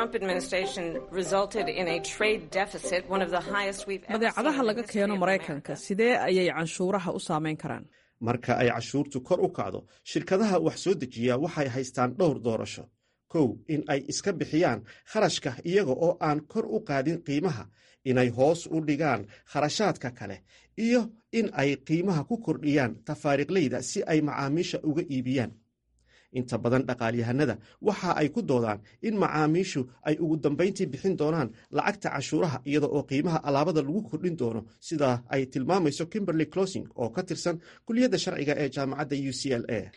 K: badeecadaha laga keeno maraykanka sidee ayay canshuuraha u saamayn karaan
J: marka ay cashuurtu kor u kacdo shirkadaha wax soo dejiya waxay haystaan dhowr doorasho kow in ay iska bixiyaan kharashka iyaga oo aan kor u qaadin qiimaha inay hoos u dhigaan kharashaadka kale iyo in ay qiimaha ku kordhiyaan tafaariiqleyda si ay macaamiisha uga iibiyaan inta badan dhaqaalyahanada waxa ay ku doodaan in macaamiishu ay ugu dambayntii bixin doonaan lacagta cashuuraha iyada oo qiimaha alaabada lagu kordhin doono sida ay tilmaamayso kimberly closing oo ka tirsan kuliyadda sharciga ee jaamacadda u c l a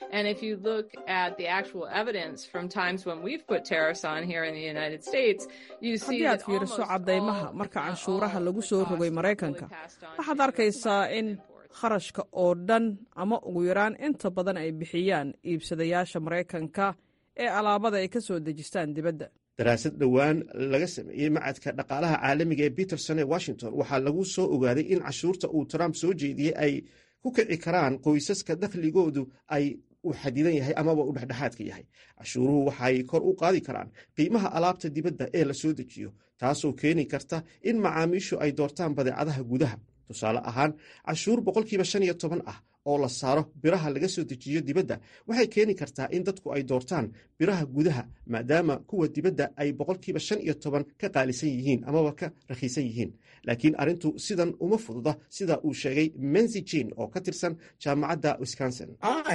K: haddii aad fiiriso caddaymaha marka canshuuraha lagu soo rogay maraykanka waxaad arkaysaa in kharashka oo dhan ama ugu yaraan inta badan ay bixiyaan iibsadayaasha maraykanka ee alaabada ay ka soo dejistaan dibadda
J: daraasad dhowaan laga sameeyey macadka dhaqaalaha caalamiga ee peterson ee washington waxaa lagu soo ogaaday in cashuurta uu trump soo jeediyey ay ku kici karaan qoysaska dakhligoodu ay uu xadidan yahay amaba uu dhexdhexaadka yahay cashuuruhu waxay kor u qaadi karaan qiimaha alaabta dibadda ee la soo dejiyo taasoo keeni karta in macaamiishu ay doortaan badeecadaha gudaha tusaale ahaan cashuur boqolkiiba shan iyo toban ah oo la saaro biraha laga soo dejiyo dibadda waxay keeni kartaa in dadku ay doortaan biraha gudaha maadaama kuwa dibadda ay boqolkiiba shan iyo toban ka qaalisan yihiin amaba ka rakhiisan yihiin laakiin arrintu sidan uma fududa sida uu sheegay mensi jin oo ka tirsan jaamacadda wisconsin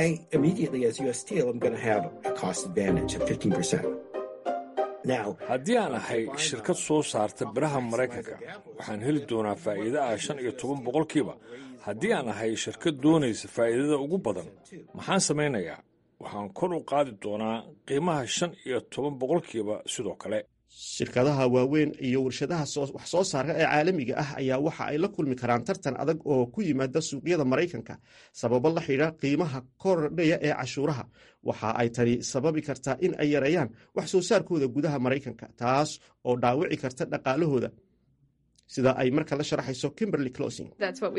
A: haddii aan ahay shirkad soo saarta biraha maraykanka waxaan heli doonaa faa'iida ah shan iyo toban boqolkiiba haddii aan ahay shirkad doonaysa faa'iidada ugu badan maxaan samaynayaa waxaan kor u qaadi doonaa qiimaha shan iyo toban boqolkiiba sidoo kale
J: shirkadaha waaweyn iyo warshadaha wax soo saarka ee caalamiga ah ayaa waxa ay la kulmi karaan tartan adag oo ku yimaada suuqyada maraykanka sababo la xidha qiimaha kordhaya ee cashuuraha waxa ay tani sababi kartaa in ay yareeyaan wax soo saarkooda gudaha maraykanka taas oo dhaawici karta dhaqaalahooda sida ay marka la sharaxayso kimberly closing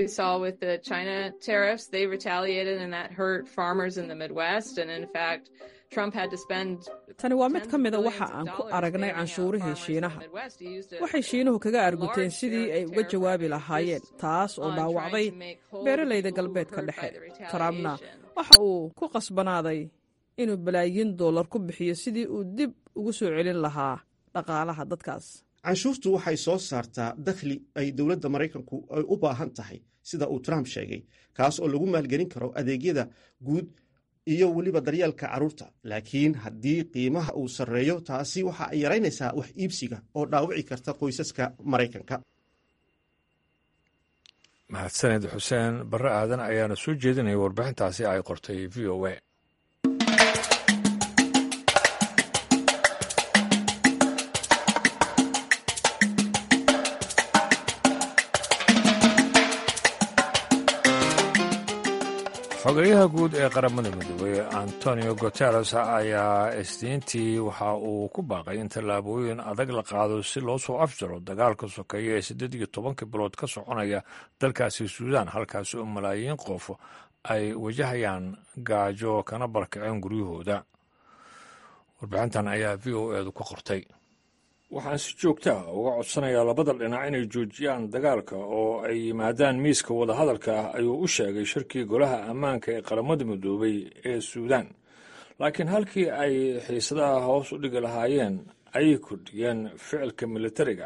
K: tani waa mid ka mida waxa aan ku aragnay canshuurihii shiinaha waxay shiinuhu kaga arguteen sidii ay uga jawaabi lahaayeen taas oo dhaawacday beeralayda galbeedka dhexe trumpna waxa uu ku qasbanaaday inuu balaayiin dollar ku bixiyo sidii uu dib ugu soo celin lahaa dhaqaalaha dadkaas
J: canshuurtu waxay soo saartaa dakhli ay dowladda maraykanku ay u baahan tahay sida uu trump sheegay kaas oo lagu maalgelin karo adeegyada guud iyo weliba daryeelka carruurta laakiin haddii qiimaha uu sarreeyo taasi waxa ay yaraynaysaa wax iibsiga oo dhaawici karta qoysaska maraykanka
A: mahadsaned xuseen barre aadan ayaana soo jeedinaya warbixintaasi ay qortay v o a xogeyaha guud ee qaramada midoobey antonio guteres ayaa isniintii waxa uu ku baaqay in tallaabooyin adag la qaado si loo soo afjaro dagaalka sokeeya ee siddeed iyo tobanka bilood ka soconaya dalkaasi suudaan halkaasi oo malaayiin qof ay wajahayaan gaajo kana barkaceen guryahooda warbixintan ayaa v o eedu ka qortay waxaan si joogta ah uga codsanayaa labada dhinac inay joojiyaan dagaalka oo ay yimaadaan miiska wadahadalka ah ayuu u sheegay shirkii golaha ammaanka ee qaramada midoobay ee suudaan laakiin halkii ay xiisadaha hoos u dhigi lahaayeen ayay kordhiyeen ficilka militariga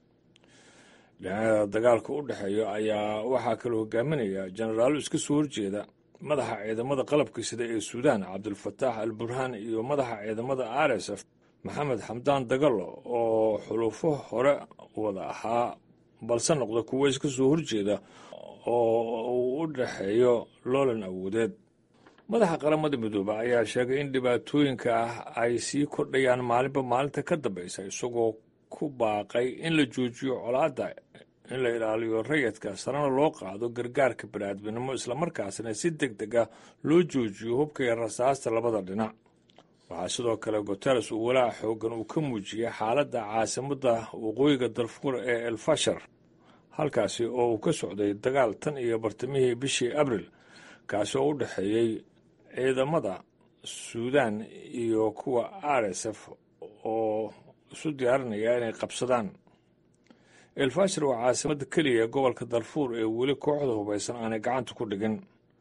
A: dhinacyada dagaalka u dhexeeya ayaa waxaa kala hogaaminaya jenaraalo iska soo horjeeda madaxa ciidamada qalabka sida ee suudaan cabdulfataax al burhaan iyo madaxa ciidamada r s f maxamed xamdaan dagalo oo xulufo hore wada ahaa balse noqda kuwo iska soo horjeeda oo uu u dhexeeyo loolan awoodeed madaxa qaramada midoobe ayaa sheegay in dhibaatooyinka ah ay sii kordhayaan maalinba maalinta ka dambaysa isagoo ku baaqay in la joojiyo colaadda in la ilaaliyo rayadka sarena loo qaado gargaarka baniaadminimo islamarkaasna si deg deg ah loo joojiyo hubka iyo rasaasta labada dhinac waxaa sidoo kale guteres uu walaac xoogan uu ka muujiyey xaaladda caasimadda waqooyiga darfuur ee elfashar halkaasi oo uu ka socday dagaal tan iyo bartamihii bishii abril kaasi oo u dhexeeyey ciidamada suudaan iyo kuwa r s f oo isu diyaarinaya inay qabsadaan elfashar waa caasimadda keliya ee gobolka darfuur ee weli kooxda hubaysan aanay gacanta ku dhigin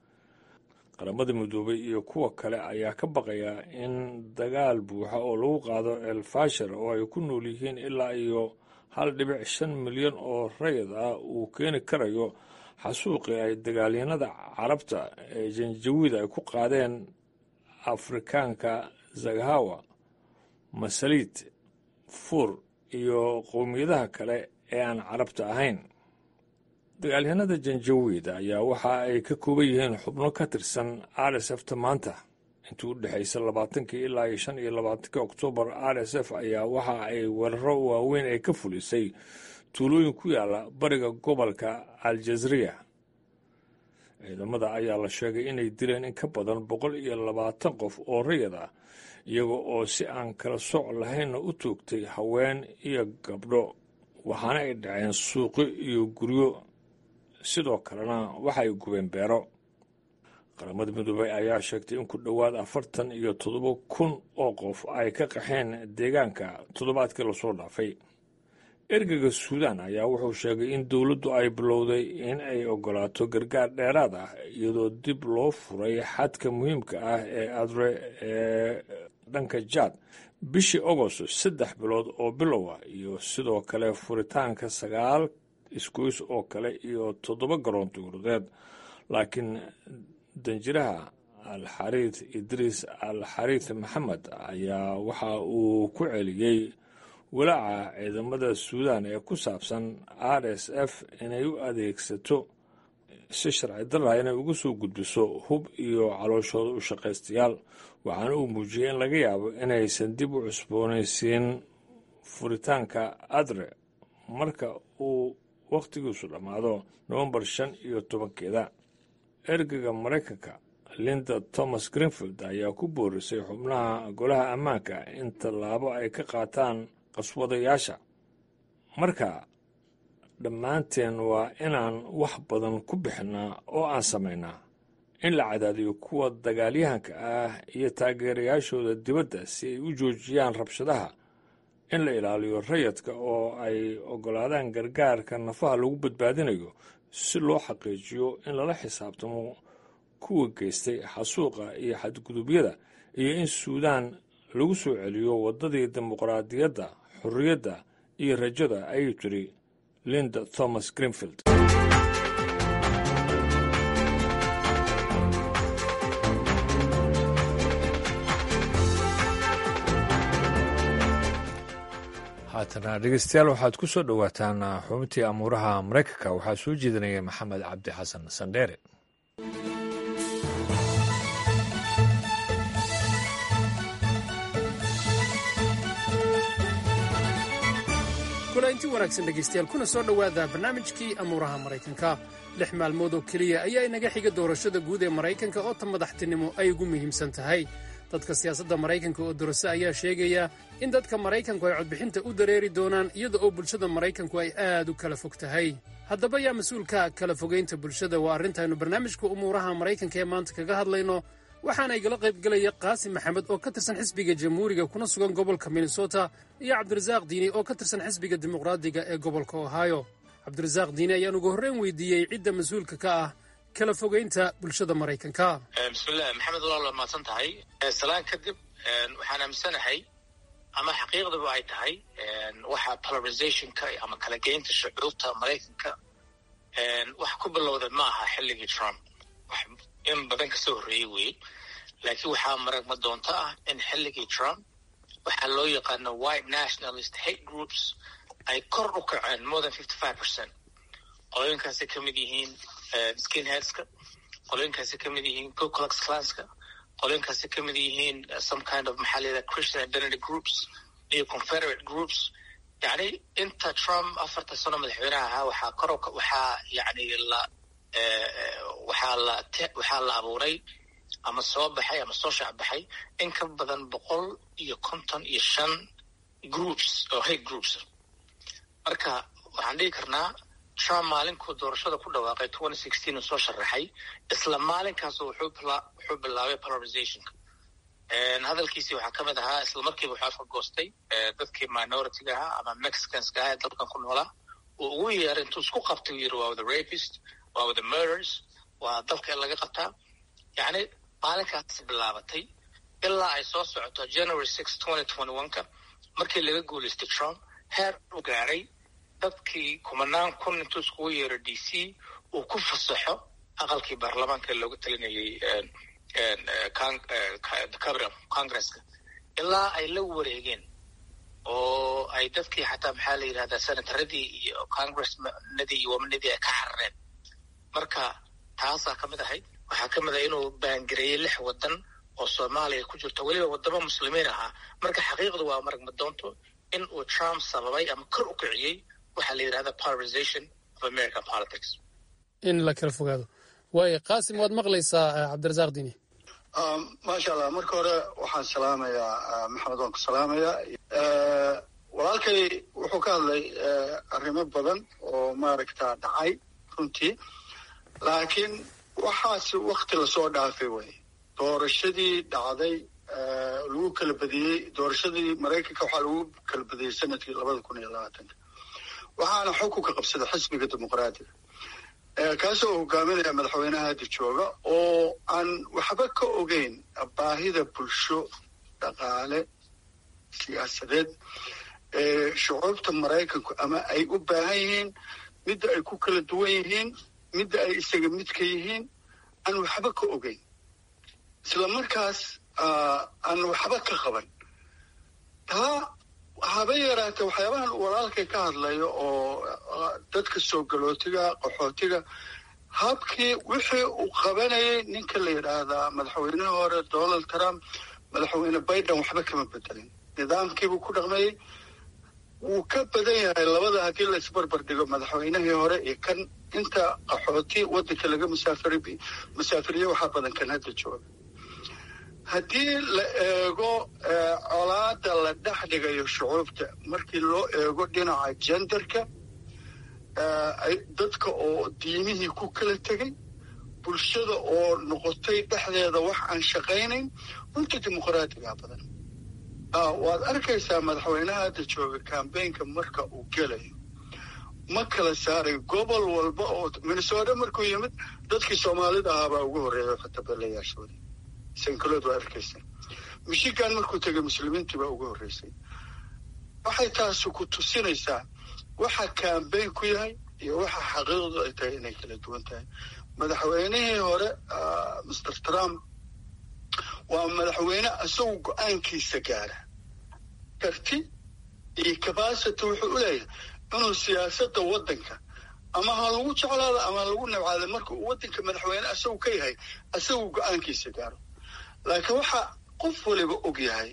A: qaramada midoobay iyo kuwa kale ayaa ka baqaya in dagaal buuxa oo lagu qaado elfashar oo ay ku nool yihiin ilaa iyo hal dhibic shan milyan oo rayid ah uu keeni karayo xasuuqii ay dagaalyanada carabta ee janjawiid ay ku qaadeen afrikaanka zaghawa masaliid fuur iyo qowmiyadaha kale ee aan carabta ahayn dagaalyahanada janjawiid ayaa waxa ay ka kooban yihiin xubno ka tirsan r s f ta maanta intii u dhexaysa labaatankii ilaa iyo shan iyo labaatankii oktoobar r s f ayaa waxa ay weeraro waaweyn ay ka fulisay tuulooyin ku yaala bariga gobolka aljazriya ciidamada ayaa la sheegay inay dileen in ka badan boqol iyo labaatan qof oo rayid ah iyaga oo si aan kala soc lahaynna u toogtay haween iyo gabdho waxaana ay dhaceen suuqyo iyo guryo sidoo kalena waxay gubeen beero qaramada midoobey ayaa sheegtay in ku dhowaad afartan iyo toddoba kun oo qof ay ka qaxeen deegaanka toddobaadkii lasoo dhaafay ergeyga suudaan ayaa wuxuu sheegay in dowladdu ay bilowday in ay ogolaato gargaar dheeraad ah iyadoo dib loo furay xadka muhiimka ah ee adre ee dhanka jaad bishii agost saddex bilood oo bilow ah iyo sidoo kale furitaanka sagaal isgoys oo kale iyo toddoba garoon dowladeed laakiin danjiraha alxariid idriis alxariid maxamed ayaa waxa uu ku celiyey walaaca ciidamada suudaan ee ku saabsan r s f inay u adeegsato si sharci darra inay uga soo gudbiso hub iyo calooshooda u shaqaystayaal waxaana uu muujiyey in laga yaabo inaysan dib u cusboonaysiin furitaanka adre marka uu wakhtigiisu dhammaado nowembar shan iyo tobankeeda ergeyga maraykanka linda thomas greenfield ayaa ku boorisay xubnaha golaha ammaanka in tallaabo ay ka qaataan qaswadayaasha marka dhammaanteen waa inaan wax badan ku bixinnaa oo aan samaynaa in la cadaadiyo kuwa dagaalyahanka ah iyo taageerayaashooda dibadda si ay u joojiyaan rabshadaha in la ilaaliyo rayadka oo ay oggolaadaan gargaarka nafaha lagu badbaadinayo si loo xaqiijiyo in lala xisaabtamo kuwa geystay xasuuqa iyo xadgudubyada iyo in suudaan lagu soo celiyo waddadii dimuqraadiyadda xorriyadda iyo rajada ayuu tiri linda thomas greenfield haatana dhegeystayaal waxaad ku soo dhowaataan xubintii amuuraha maraykanka waxaa soo jeedinaya maxamed cabdi xasan sandheere
L: kulanti wanaagsan dhegaystayaal kuna soo dhowaada barnaamijkii amuuraha maraykanka lix maalmood oo keliya ayaa inaga xiga doorashada guud ee maraykanka oo ta madaxtinimo ay ugu muhiimsan tahay dadka siyaasadda maraykanka oo dorase ayaa sheegaya in dadka maraykanku ay codbixinta u dareeri doonaan iyada oo bulshada maraykanku ay aad u kala fog tahay haddaba yaa mas-uulka kala fogaynta bulshada waa arrintaaynu barnaamijka umuuraha maraykanka ee maanta kaga hadlayno waxaana igala qaybgelaya qaasim maxamed oo ka tirsan xisbiga jamhuuriga kuna sugan gobolka minnesota iyo cabdirasaaq diini oo ka tirsan xisbiga dimuqraadiga ee gobolka ohio cabdirasaaq diini ayaan ugu horreyn weydiiyey cidda mas-uulka ka ah kala fogaynta bulshada maraykanka
M: bismillahi maxamed walaal waa mahadsan tahay salaan kadib waxaan aaminsanahay ama xaqiiqdaba ay tahay waxa polarizationka ama kala geynta shucuurta maraykanka wax ku bilowda ma aha xilligii trump wax in badan kasoo horreeyey weeye laakiin waxaa maragma doonto ah in xilligii trump waxaa loo yaqaano white nationalist hate groups ay kor u kaceen more than fifty five percent qolooyinkaasay ka mid yihiin skinheadska qolooyinkaasay ka mid yihiin ku klux klanska qolooyinkaasay ka mid yihiin some kind of maxaa la yidhaha christian identity groups iyo confederate groups yacni inta trump afarta sano madaxweynaha ahaa waxaa kor waxaa yacni la waxaa la waxaa la abuuray ama soo baxay ama soo shaacbaxay in ka badan boqol iyo konton iyo shan groups oo hate groups marka waxaan dhihi karnaa trump maalinkuu doorashada ku dhawaaqay twenty sixteen uu soo sharaxay isla maalinkaas wuxuu wuxuu bilaabay polarizationka hadalkiisii waxaa ka mid ahaa isla markiiba wuxuu afka goostay dadkii minoritiga ahaa ama mexicanska ahaa ee dalkan ku noolaa uu ugu yeeray intuu isku qabtay uu yiri waa the rapist waa the murders waa dalka in laga qabtaa yacni maalinkaas bilaabatay ilaa ay soo socoto january six twenty twenty one ka markii laga guulaystay trump heer u gaaray dadkii kumanaan kun intuu iskugu yeero d c uu ku fasaxo aqalkii baarlamaanka looga talinayay cabiral congresska ilaa ay la wareegeen oo ay dadkii xataa maxaa la yidhahdaa senataradii iyo congressnadii iyo wamanadii ay ka xarareen marka taasaa ka mid ahayd waxaa ka mid ah inuu baangareeyey lix waddan oo soomaaliya ku jirto weliba waddamo muslimiin ahaa marka xaqiiqdu waa maragma doonto in uu trump sababay ama kor u kiciyey waxaa la yidhahda polarization of american politics
L: in la kala fogaado waayo qaasim waad maqlaysaa cabdirasaaq dini
N: maasha allah marka hore waxaan salaamayaa maxamed waan ku salaamayaa walaalkay wuxuu ka hadlay arrimo badan oo maaragta dhacay runtii laakiin waxaas wakti lasoo dhaafay wey doorashadii dhacday lagu kala badiyey doorashadii maraykanka waxaa lagu kala badiyey sanadkii labada kun iyo labaatanka waxaana xukunka qabsada xisbiga dimuqraadiga kaasoo hogaaminaya madaxweynaha hadda jooga oo aan waxba ka ogeyn baahida bulsho dhaqaale siyaasadeed ee shucuubta maraykanku ama ay u baahan yihiin midda ay ku kala duwan yihiin midda ay isaga midka yihiin aan waxba ka ogeyn isla markaas aan waxba ka qaban taa haba yaraatee waxyaabahan walaalkay ka hadlayo oo dadka soo galootiga qaxootiga habkii wixii uu qabanayay ninka la yidhaahdaa madaxweynihii hore donald trump madaxweyne biden waxba kama bedelin nidaamkiibuu ku dhaqmayey wuu ka badan yahay labada haddii la isbarbar dhigo madaxweynihii hore iyo kan inta qaxooti waddanka laga musaafiri musaafiriye waxaa badan kan hadda jooga haddii la eego colaada la dhex dhigayo shucuubta markii loo eego dhinaca jenderka dadka oo diimihii ku kala tegay bulshada oo noqotay dhexdeeda wax aan shaqaynayn runta dimuqraatigaa badan waad arkaysaa madaxweynaha hadda jooga kambaynka marka uu gelayo ma kala saaray gobol walba oo minnesota markuu yimid dadkii soomaalida ahaabaa ugu horreeya fatabelayaashooda sankalood waa arkaysa michigan markuu tegay muslimiintii baa ugu horreysay waxay taasi ku tusinaysaa waxa kambayn ku yahay iyo waxa xaqiiqdu ay tahay inay kala duwan tahay madaxweynihii hore master trump waa madaxweyne isagu go-aankiisa gaara karti iyo cabacity wuxuu u leeyahay inuu siyaasadda waddanka ama ha lagu jeclaado ama ha lagu nabcaado marka uu waddanka madaxweyne isagu ka yahay isagu go-aankiisa gaaro laakiin waxa qof waliba og yahay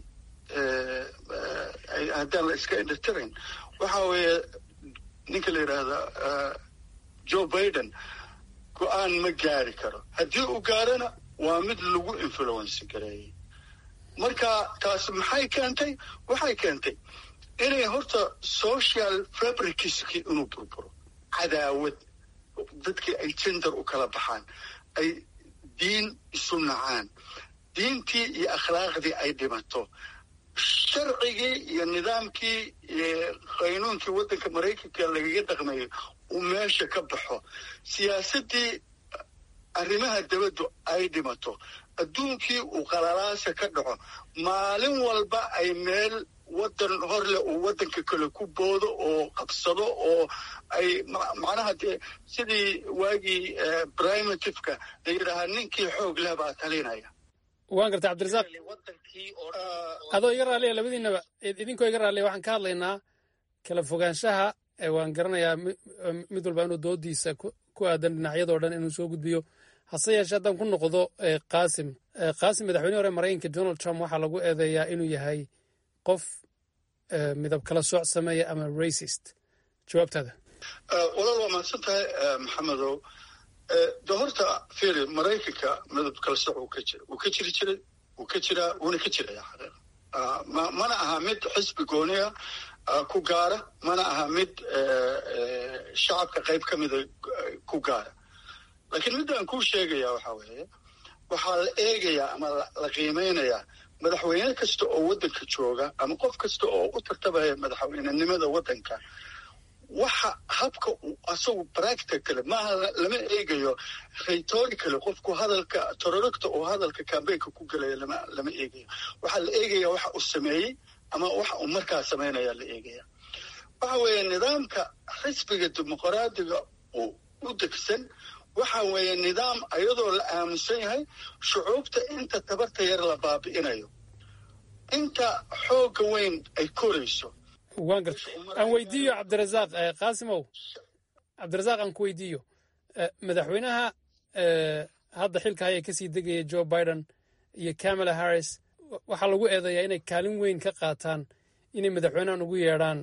N: haddaan la iska indhatirayn waxa weeye ninka la yidhaahda joe biden go-aan ma gaari karo haddii uu gaarona waa mid lagu influence gareeyey marka taas maxay keentay waxay keentay inay horta social fabricskii inuu burburo cadaawad dadkii ay gender u kala baxaan ay diin isu nacaan diintii iyo akhlaaqdii ay dhimato sharcigii iyo nidaamkii iyo qaynuunkii waddanka maraykanka lagaga dhaqmayay uu meesha ka baxo siyaasaddii arrimaha dabaddu ay dhimato adduunkii uu qalalaasa ka dhaco maalin walba ay meel waddan horleh uu waddanka kale ku boodo oo qabsado oo ay macnaha dee sidii waagii primativeka la yidhaahaa ninkii xoog leh baa talinaya
L: waan garta cabdirasaaq adoo iga raalliya labadiinaba idinkoo iga raalliya waxaan ka hadlaynaa kala fogaanshaha waan garanayaa mid walba inuu doodiisa ku aadan dhinacyadoo dhan inuu soo gudbiyo hase yeeshee haddaan ku noqdo qaasim qaasim madaxweyne hore maraykanka donald trump waxaa lagu eedeeyaa inuu yahay qof midab kala sooc sameeya ama racist jawaabtaada
N: walaal waa mahadsan tahay maxamedow de horta firi maraykanka midab kala sooc uu ka jira wuu ka jiri jiray wuu ka jiraa wuuna ka jiraya xaqiiqa mana aha mid xisbi gooniya ku gaara mana aha mid shacabka qayb ka mida ku gaara laakiin midaan kuu sheegaya waxa weeye waxaa la eegayaa ama la qiimeynayaa madaxweyne kasta oo waddanka jooga ama qof kasta oo u tartabaya madaxweynenimada waddanka waxa habka uu asagu practicale maaha lama eegayo rhetoricale qofku hadalka tororogta oo hadalka cambaynka ku gelaya lama lama eegayo waxaa la eegaya waxa uu sameeyey ama waxa uu markaa samaynaya la eegaya waxa weeye nidaamka xisbiga dimuqraadiga uu u degsan waxa weeye nidaam ayadoo la aaminsan yahay shucuubta inta tabarta yar la baabi'inayo inta xoogga weyn ay korayso
L: waan garta aan weydiiyo cabdirasaaq qaasimow cabdirasaaq aan ku weydiiyo madaxweynaha hadda xilka haya kasii degaya joe biden iyo camala harris waxaa lagu eedeeyaa inay kaalin weyn ka qaataan inay madaxweynahan ugu yeedhaan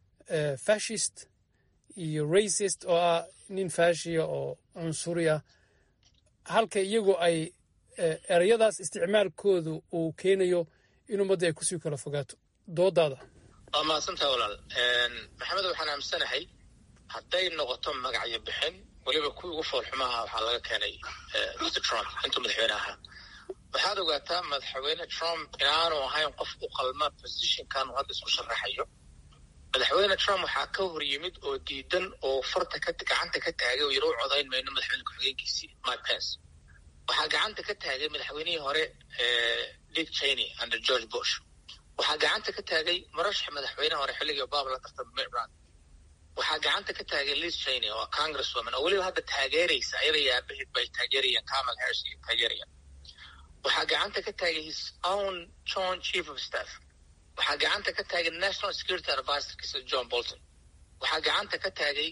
L: fashist iyo racist oo ah nin faashiya oo cunsuri ah halka iyagu ay ereyadaas isticmaalkoodu uu keenayo in ummadda ay kusii kala fogaato doodaada
M: waa mahadsantaha walaal maxamed waxaan aaminsanahay hadday noqoto magacyo bixin weliba kuwii ugu foolxumaha waxaa laga keenay mr trump intuu madaxweyne ahaa waxaad ogaataa madaxweyne trump inaanu ahayn qof u qalma positionkan uu hadda isku sharaxayo madaxweyne trump waxaa ka hor yimid oo diidan oo farta gacanta ka taagay oo yaro u codayn mayno madaxweyne ku-xigeenkiisii mike pence waxaa gacanta ka taagay madaxweynihii hore dick cheney under george bush waxaa gacanta ka taagay marashax madaxweyne hore xilligii obama la tartama mitt romney waxaa gacanta ka taagay liz cheney oo congresswoman oo weliba hadda taageeraysa ayada iyo aabaheed bay taageerayaan kamal harris iyo taageerayaan waxaa gacanta ka taagay his own john chief of staff waxaa gacanta ka taagay national security advisorkiisa john bolton waxaa gacanta ka taagay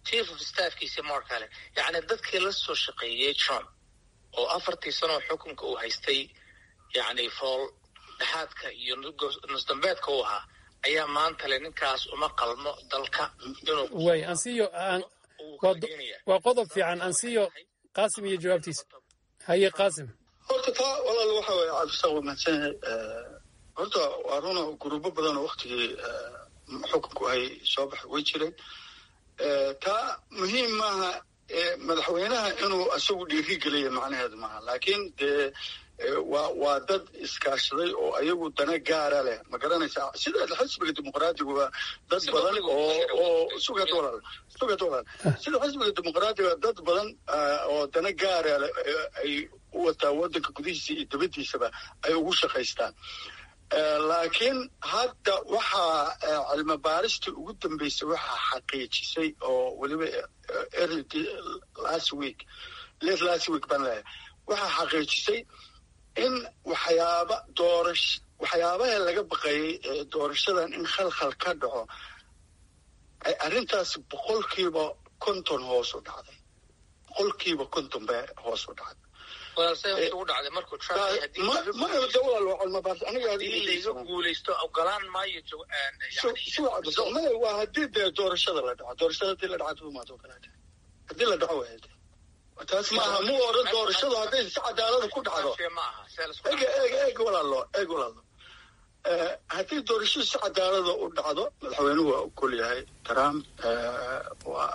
M: chief of staffkiisi mar kale yacni dadkii la soo shaqeeyey trump oo afartii sanoo xukunka uu haystay yacni fool dhexaadka iyo nusdambeedka u ahaa ayaa maanta le ninkaas uma qalmo dalka inuu
L: way ansiyo waa qodob fiican ansiyo qaasim iyo jawaabtiisa haye qaasim
N: horta taa walaal waxa weye cabdisaaq waa mahadsanyahay horta waa runa gurubo badan oo waktigii xukunku ay soo baxay way jireen taa muhiim maaha madaxweynaha inuu isagu dhiiri geliya macnaheedu maaha laakiin dee waa waa dad iskaashaday oo ayagu dana gaara leh ma garanaysaa sida xisbiga dimuqraadiga waa dad badan oo oo sugad walaal sugad walaal sida xisbiga dimuqraadiga dad badan oo dana gaara leh ay u wataa waddanka gudihiisa iyo dibaddiisaba ay ugu shaqaystaan laakiin hadda waxaa cilmi baaristii ugu dambeysay waxaa xaqiijisay oo weliba early last week late last week baan leeyahay waxaa xaqiijisay in waxyaaba doorash waxyaabaha laga baqayay doorashadan in khalkhal ka dhaco ay arrintaas boqolkiiba konton hoos u dhacday boqolkiiba konton bay hoos u dhacday
M: aniga guulaysto ogolaan maayo
N: maya waa haddii dee doorashada la dhaco doorashada hadii la dhaco maad ogolaata haddii la dhaco waad taas maaha mu odhan doorashadu hadday si cadaalada ku dhacdo eg eg eg walaalo eg walaalo haddii doorashadu si cadaalada u dhacdo madaxweynuhu waa ogol yahay trump waa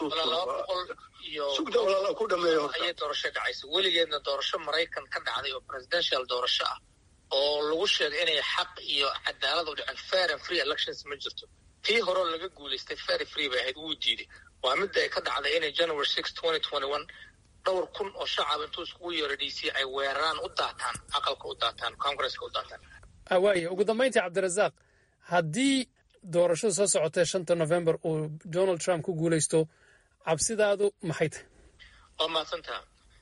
N: dastuursugda walaalo ku dhameeyo
M: ayay doorasho dhacaysa weligeedna doorasho maraykan ka dhacday oo presidential doorasho ah oo lagu sheegay inay xaq iyo cadaalad u dhicin fair and free elections ma jirto tii horeo laga guulaystay fair free bay ahayd wuu diiday waa midda ay ka dhacday inay january six twenty twenty one dhowr kun oo shacab intuu iskugu yeero d c ay weeraraan u daataan aqalka u daataan congresska u daataan
L: waaya ugu dambayntii cabdirasaaq haddii doorashada soo socotee shanta november uu donald trump ku guulaysto cabsidaadu maxay tahay
M: waa mahadsantaha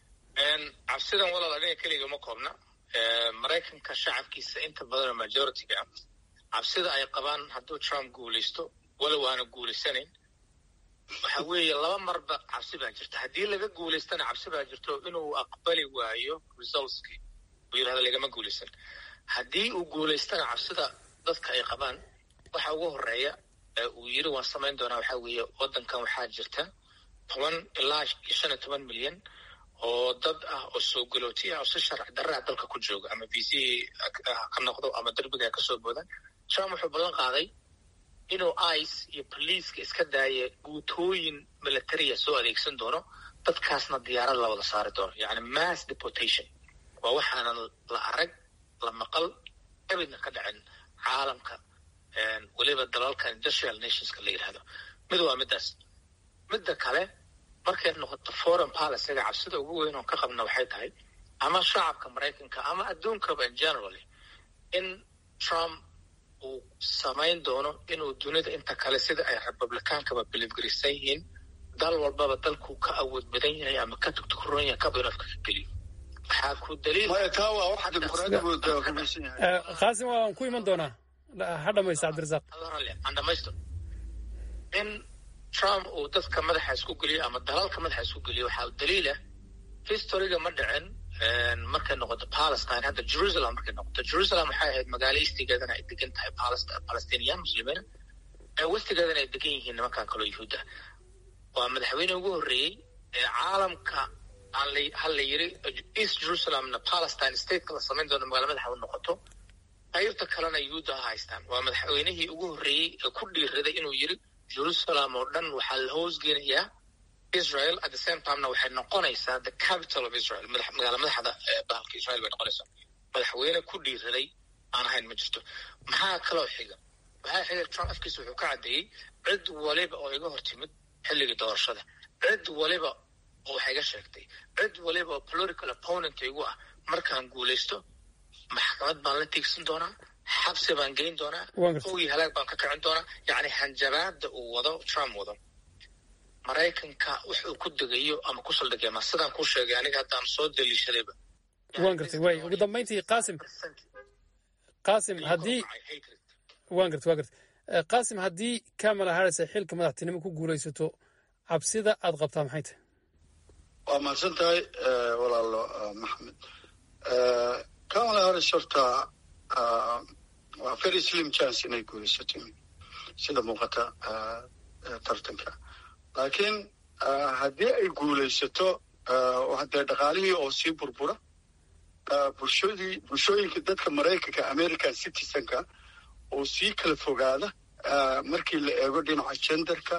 M: cabsidan walaal aniga keliga ma koobna maraykanka shacabkiisa inta badanoo majority-ga ah cabsida ay qabaan hadduu trump guulaysto walow aana guulaysanayn waxa weeye laba marba cabsi baa jirta haddii laga guulaystana cabsi baa jirto inuu aqbali waayo resultskii uu yidhahdo lagama guulaysan haddii uu guulaystana cabsida dadka ay qabaan waxa ugu horeeya uu yiri waan samayn doonaa waxaa weeye waddankan waxaa jirta toban ilaa shan iyo toban milyan oo dad ah oo soo galooti ah oo si sharci darraa dalka ku jooga ama viisihii ka noqdo ama derbiga ka soo boodaan trump wuxuu ballan qaaday inuu ice iyo boliiska iska daaya guutooyin militariya soo adeegsan doono dadkaasna diyaarad la wada saari doono yacni mass deportation waa waxaanan la arag la maqal abidna ka dhacin caalamka weliba dalalka industrial nationska la yidhahdo mid waa middaas midda kale markay noqoto foreign policyga cabsida ugu weyn oon ka qabna waxay tahay ama shacabka maraykanka ama adduunkaba in generally in trump uu samayn doono inuu dunida inta kale sida ay republicaankaba bilifgarisan yihiin dal walbaba dalkuu ka awood badan yahay ama ka tugtukuroon yahay kaba inuu afka ka geliyo waxaa ku
L: qaasim waan ku iman doonaa ha dhamaysta cabdirasaaq
M: aan dhamaysto in trump uu dadka madaxa isku geliyo ama dalalka madaxa isku geliyo waxaa daliila historyga ma dhicin markay noqoto palestine hadda jerusalem markay noqoto jerusalem waxay ahayd magaalo eastigeedana ay degan tahay palestiniyan muslimiina westigeedana ay degan yihiin nimankan kaloo yuhuud ah waa madaxweyne ugu horreeyey ee caalamka hal la yiri east jerusalemna palestine stateka la samayn doono magaalo madaxa u noqoto qaybta kalena yuhuudda ha haystaan waa madaxweynihii ugu horreeyey ee ku dhiiraday inuu yiri jerusalem oo dhan waxaa la hoosgelayaa israel at the same timena waxay noqonaysaa the capital of israel magaala madaxda bahalka israel bay noqonaysaa madaxweyne ku dhiiraday aan ahayn ma jirto maxaa kaloo xiga waxaa xiga trump afkiisa wuxuu ka caddeeyey cid waliba oo iga hor timid xilligii doorashada cid waliba oo wax iga sheegtay cid waliba oo political opponent igu ah markaan guulaysto maxkamad baan la tiigsan doonaa xabsi baan geyn doonaa ogii halaag baan ka kicin doonaa yacni hanjabaada uu wado trump wado maraykanka wax uu ku degayo ama ku saldhigay ma sidaan kuu sheegay aniga haddaan soo daliishadayba
L: waan gartay way ugu dambayntii qaasim qaasim haddii waan gartay waan gartay qaasim haddii kamala harris ay xilka madaxtinimo ku guulaysato cabsida aad qabtaa maxay tahay
N: waa mahadsan tahay walaalo maxamed kamala harris horta waa very slim chance inay guulaysato sida muuqata tartanka laakiin haddii ay guulaysato dee dhaqaalihii oo sii burbura bulshadii bulshooyinka dadka maraykanka american citizenka oo sii kala fogaada markii la eego dhinaca genderka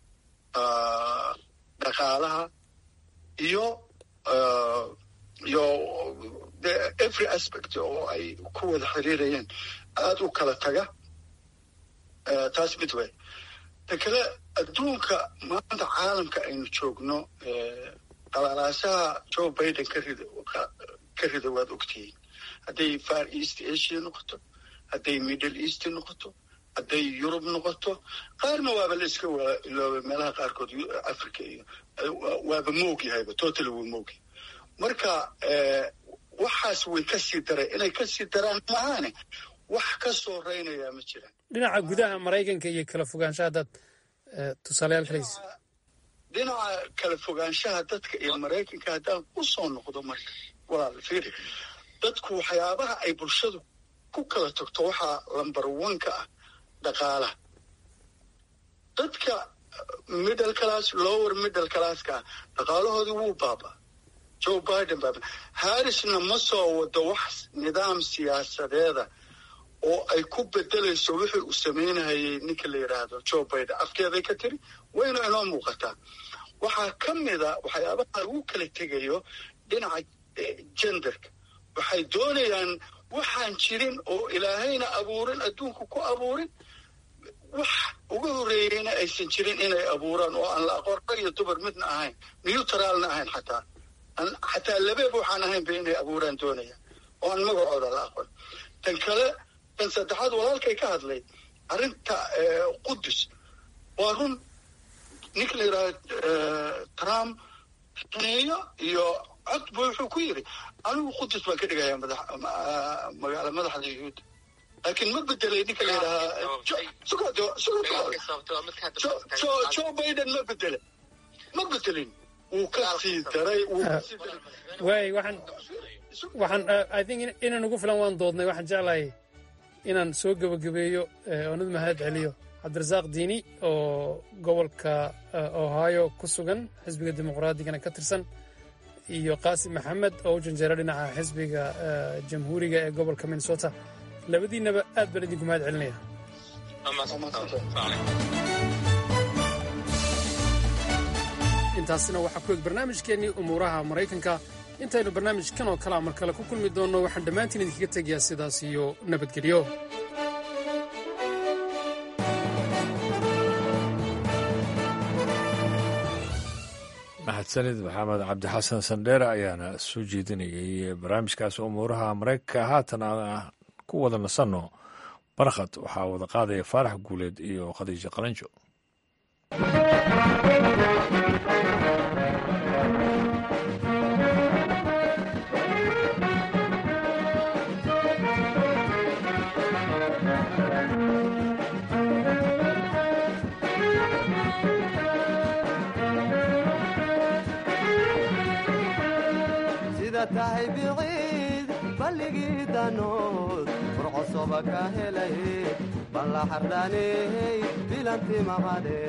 N: dhaqaalaha iyo iyo every aspect oo ay ku wada xiriirayeen aada u kala taga taas mid wey ta kale adduunka maanta caalamka aynu joogno qalaalaasaha joe biden ka rida ka rida waad ogtihiin hadday far east asia noqoto hadday middle east noqoto hadday yurub noqoto qaarna waaba la iska iloobay meelaha qaarkood africa iyo waaba moog yahayba total wuu moogyahay marka waxaas way ka sii daray inay ka sii daraan maahaane wax ka soo reynayaa ma jiraan
L: dhinaca gudaha maraykanka iyo kala fogaanshaha haddaad tusaalayaal kalaysa
N: dhinaca kala fogaanshaha dadka iyo maraykanka haddaan u soo noqdo marka walaal fiiri dadku waxyaabaha ay bulshadu ku kala tagto waxaa lamber oneka ah dhaqaalaha dadka middle class lower middle classka ah dhaqaalahoodii wuu baaba joe biden baaba harrisna ma soo wado wax nidaam siyaasadeeda oo ay ku bedelayso wixii uu samaynahayay ninka la yidhaahdo joe biden afkeeday ka tiri wayna inoo muuqataa waxaa ka mida waxyaabaha lagu kala tegayo dhinaca genderka waxay doonayaan waxaan jirin oo ilaahayna abuurin adduunka ku abuurin wax uga horreeyeyna aysan jirin inay abuuraan oo aan la aqoon rag iyo dumar midna ahayn neutralna ahayn xataa xataa labeeb waxaan ahaynba inay abuuraan doonayaan oo aan magacooda la aqoon tan kale tan saddexaad walaalkay ka hadlay arrinta qudus waa run ninka la yidhahdo trump neeyo iyo cod bu wuxuu ku yidhi anigu qudus baan ka dhigayaa magaala madaxda yuhuudda laakiin ma bedelay ninka la yidhahaa joe biden ma bedele ma bedelin wuu ka sii daray
L: waay waxaan waxaan i think inaan ugu filan waan doodnay waxaan jeclahay inaan soo gebagabeeyo oonad mahad celiyo cabdirasaaq diini oo gobolka ohio ku sugan xisbiga dimuqraadiyana ka tirsan iyo qaasim maxamed oo u janjeera dhinaca xisbiga jamhuuriga ee gobolka minnesota labadiinnaba aad baan idinku mahad celinaya intaasina waxaa ku eg barnaamijkeennii umuuraha maraykanka intaynu barnaamijkan oo kalea mar kale ku kulmi doonno waxaan dhammaantiin idinkaga tegayaa sidaas iyo nabadgelyo
A: mahadsanid maxamed cabdixasan sandheere ayaana soo jeedinayay barnaamijkaas umuuraha maraykanka haatan aan ku wada nasanno barkhad waxaa wada qaadaya faarax guuleed iyo khadiijo qalanjo
O: tahay biciid balligii danood furcosoba ka helay balla xardhaaney bilanti maqadhe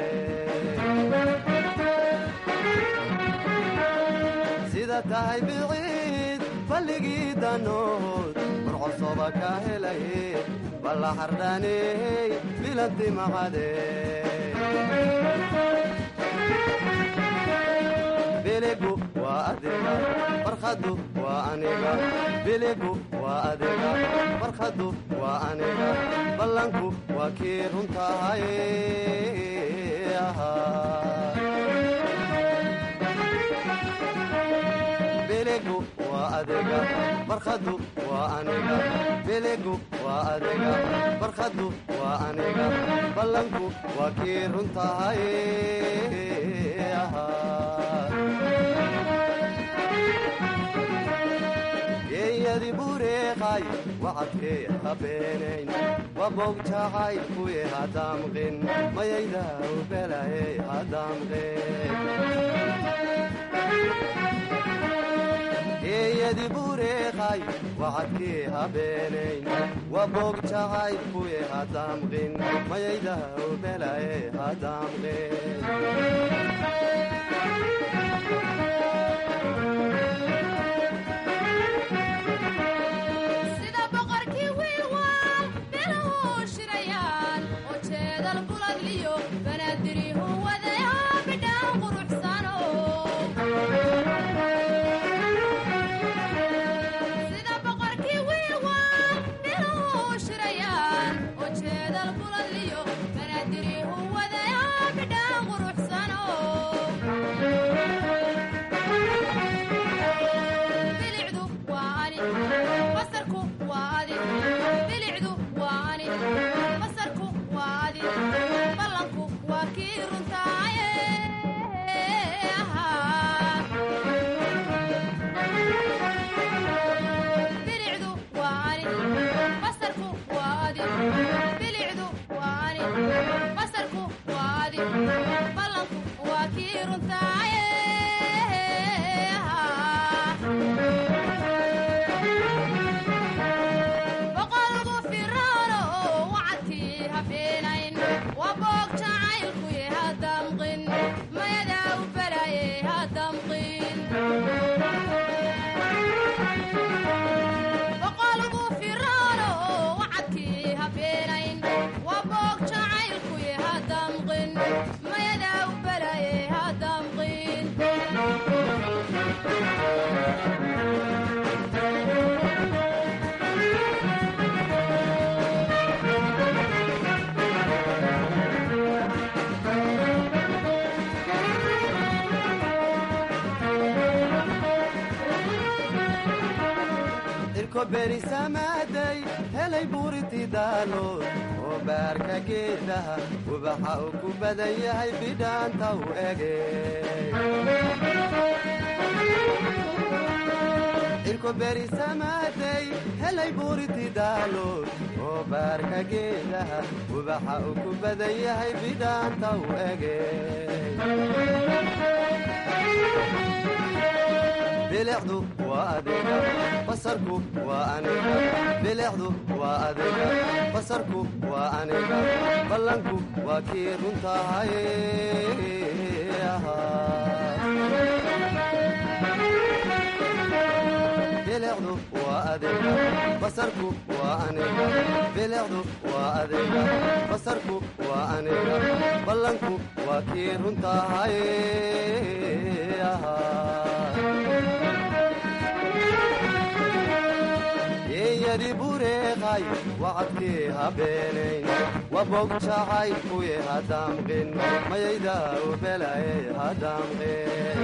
O: sida tahay biciid balligii danood furcosoba ka helay balla xardhaaney bilanti maqadhe biligu waa adiga farkhadu waa aniga biligu waa adiga farkhadu waa aniga ballanku waa kii runtahay biligu waa adiga farkhadu waa aniga biligu waa adiga farkhadu waa aniga ballanku waa kii runtahay geeyadi bureeqay wacadkee habeenayn wabog jacaylkuye hadamqin mayayda ubelaye hadamqin geeyadi bureeqay wacadkee habeenayn wabog jacaylkuye hadamqin mayayda ubelaye hadamqin
P: sida boqorkii wiilwaal biluhu shirayaan oo jeedal buladliyo banaadirihu wadaya bidhaan quruxsano sida boqorkii wiilwaal biluhu shirayaan oo jeedal buladliyo banaadirihu wadaya bidhaan quruxsano bilicdu waa ani basarku waa adi bilicdu waa ani basarku waa adi ballanku waa kii runtaaye bilicdu waa ani basarku waa adi bilicdu waa ani basarku waa adi ballanku waa kii runtaaye boqolku firaano wacadkii habeenayn waa boog jacaylkuye hadamqin mayadaa u balaye hadamqin boqolku firaano wacadkii habeenayn waa boog jacaylkuye hadamqin mayadaa u balaye hadamqin
O: irko berisamaaday helay buuriti daalood oo baarka geedaha ubaxa uu ku badan yahay bidhaanta u ege irko berisamaaday helay buuriti daalood oo baarka geedaha ubaxa uu ku badan yahay bidhaanta u ege bilicdu waa adiga basarku waa aniga bilicdu waa adiga basarku waa aniga ballanku waa kii runtahay bilicdu waa adiga basarku waa aniga bilicdu waa adiga basarku waa aniga ballanku waa kii runtahay geeyadi bureeqay wacadkii habeenayn wabog jacaylkuye hadamqin mayayda ubelaye hadamqin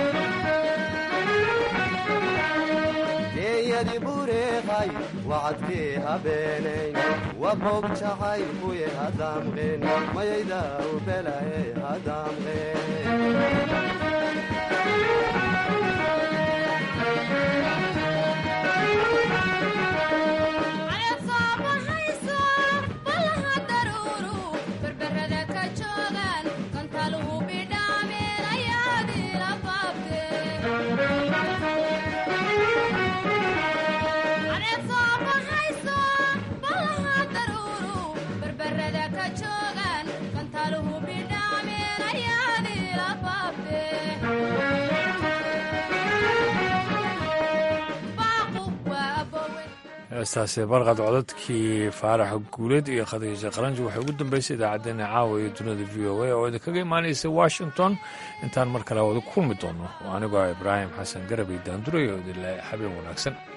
O: geeyadi bureeqay wacadkii habeenayn wabog jacaylkuye hadamqin mayayda ubelaye hadamqin
P: caleed soo baxayso ballaha daruuru berberada ka joogaan kantaluhu bidhaameen ayaadiila baabte caleed soo baxayso ballaha daruuru berberada ka joogaan kantaluhu bidhaameen ayaadiila baabte baaqu waa abowe
A: heestaasi barqad codadkii faaraxa guuleed iyo khadiija qaranji waxay ugu dambeysay idaacaddeenna caawa iyo dunida v o a oo idinkaga imaanaysa washington intaan mar kale wada kulmi doono oo anigoo ah ibraahim xasan garabay daanduray oo idinle habeen wanaagsan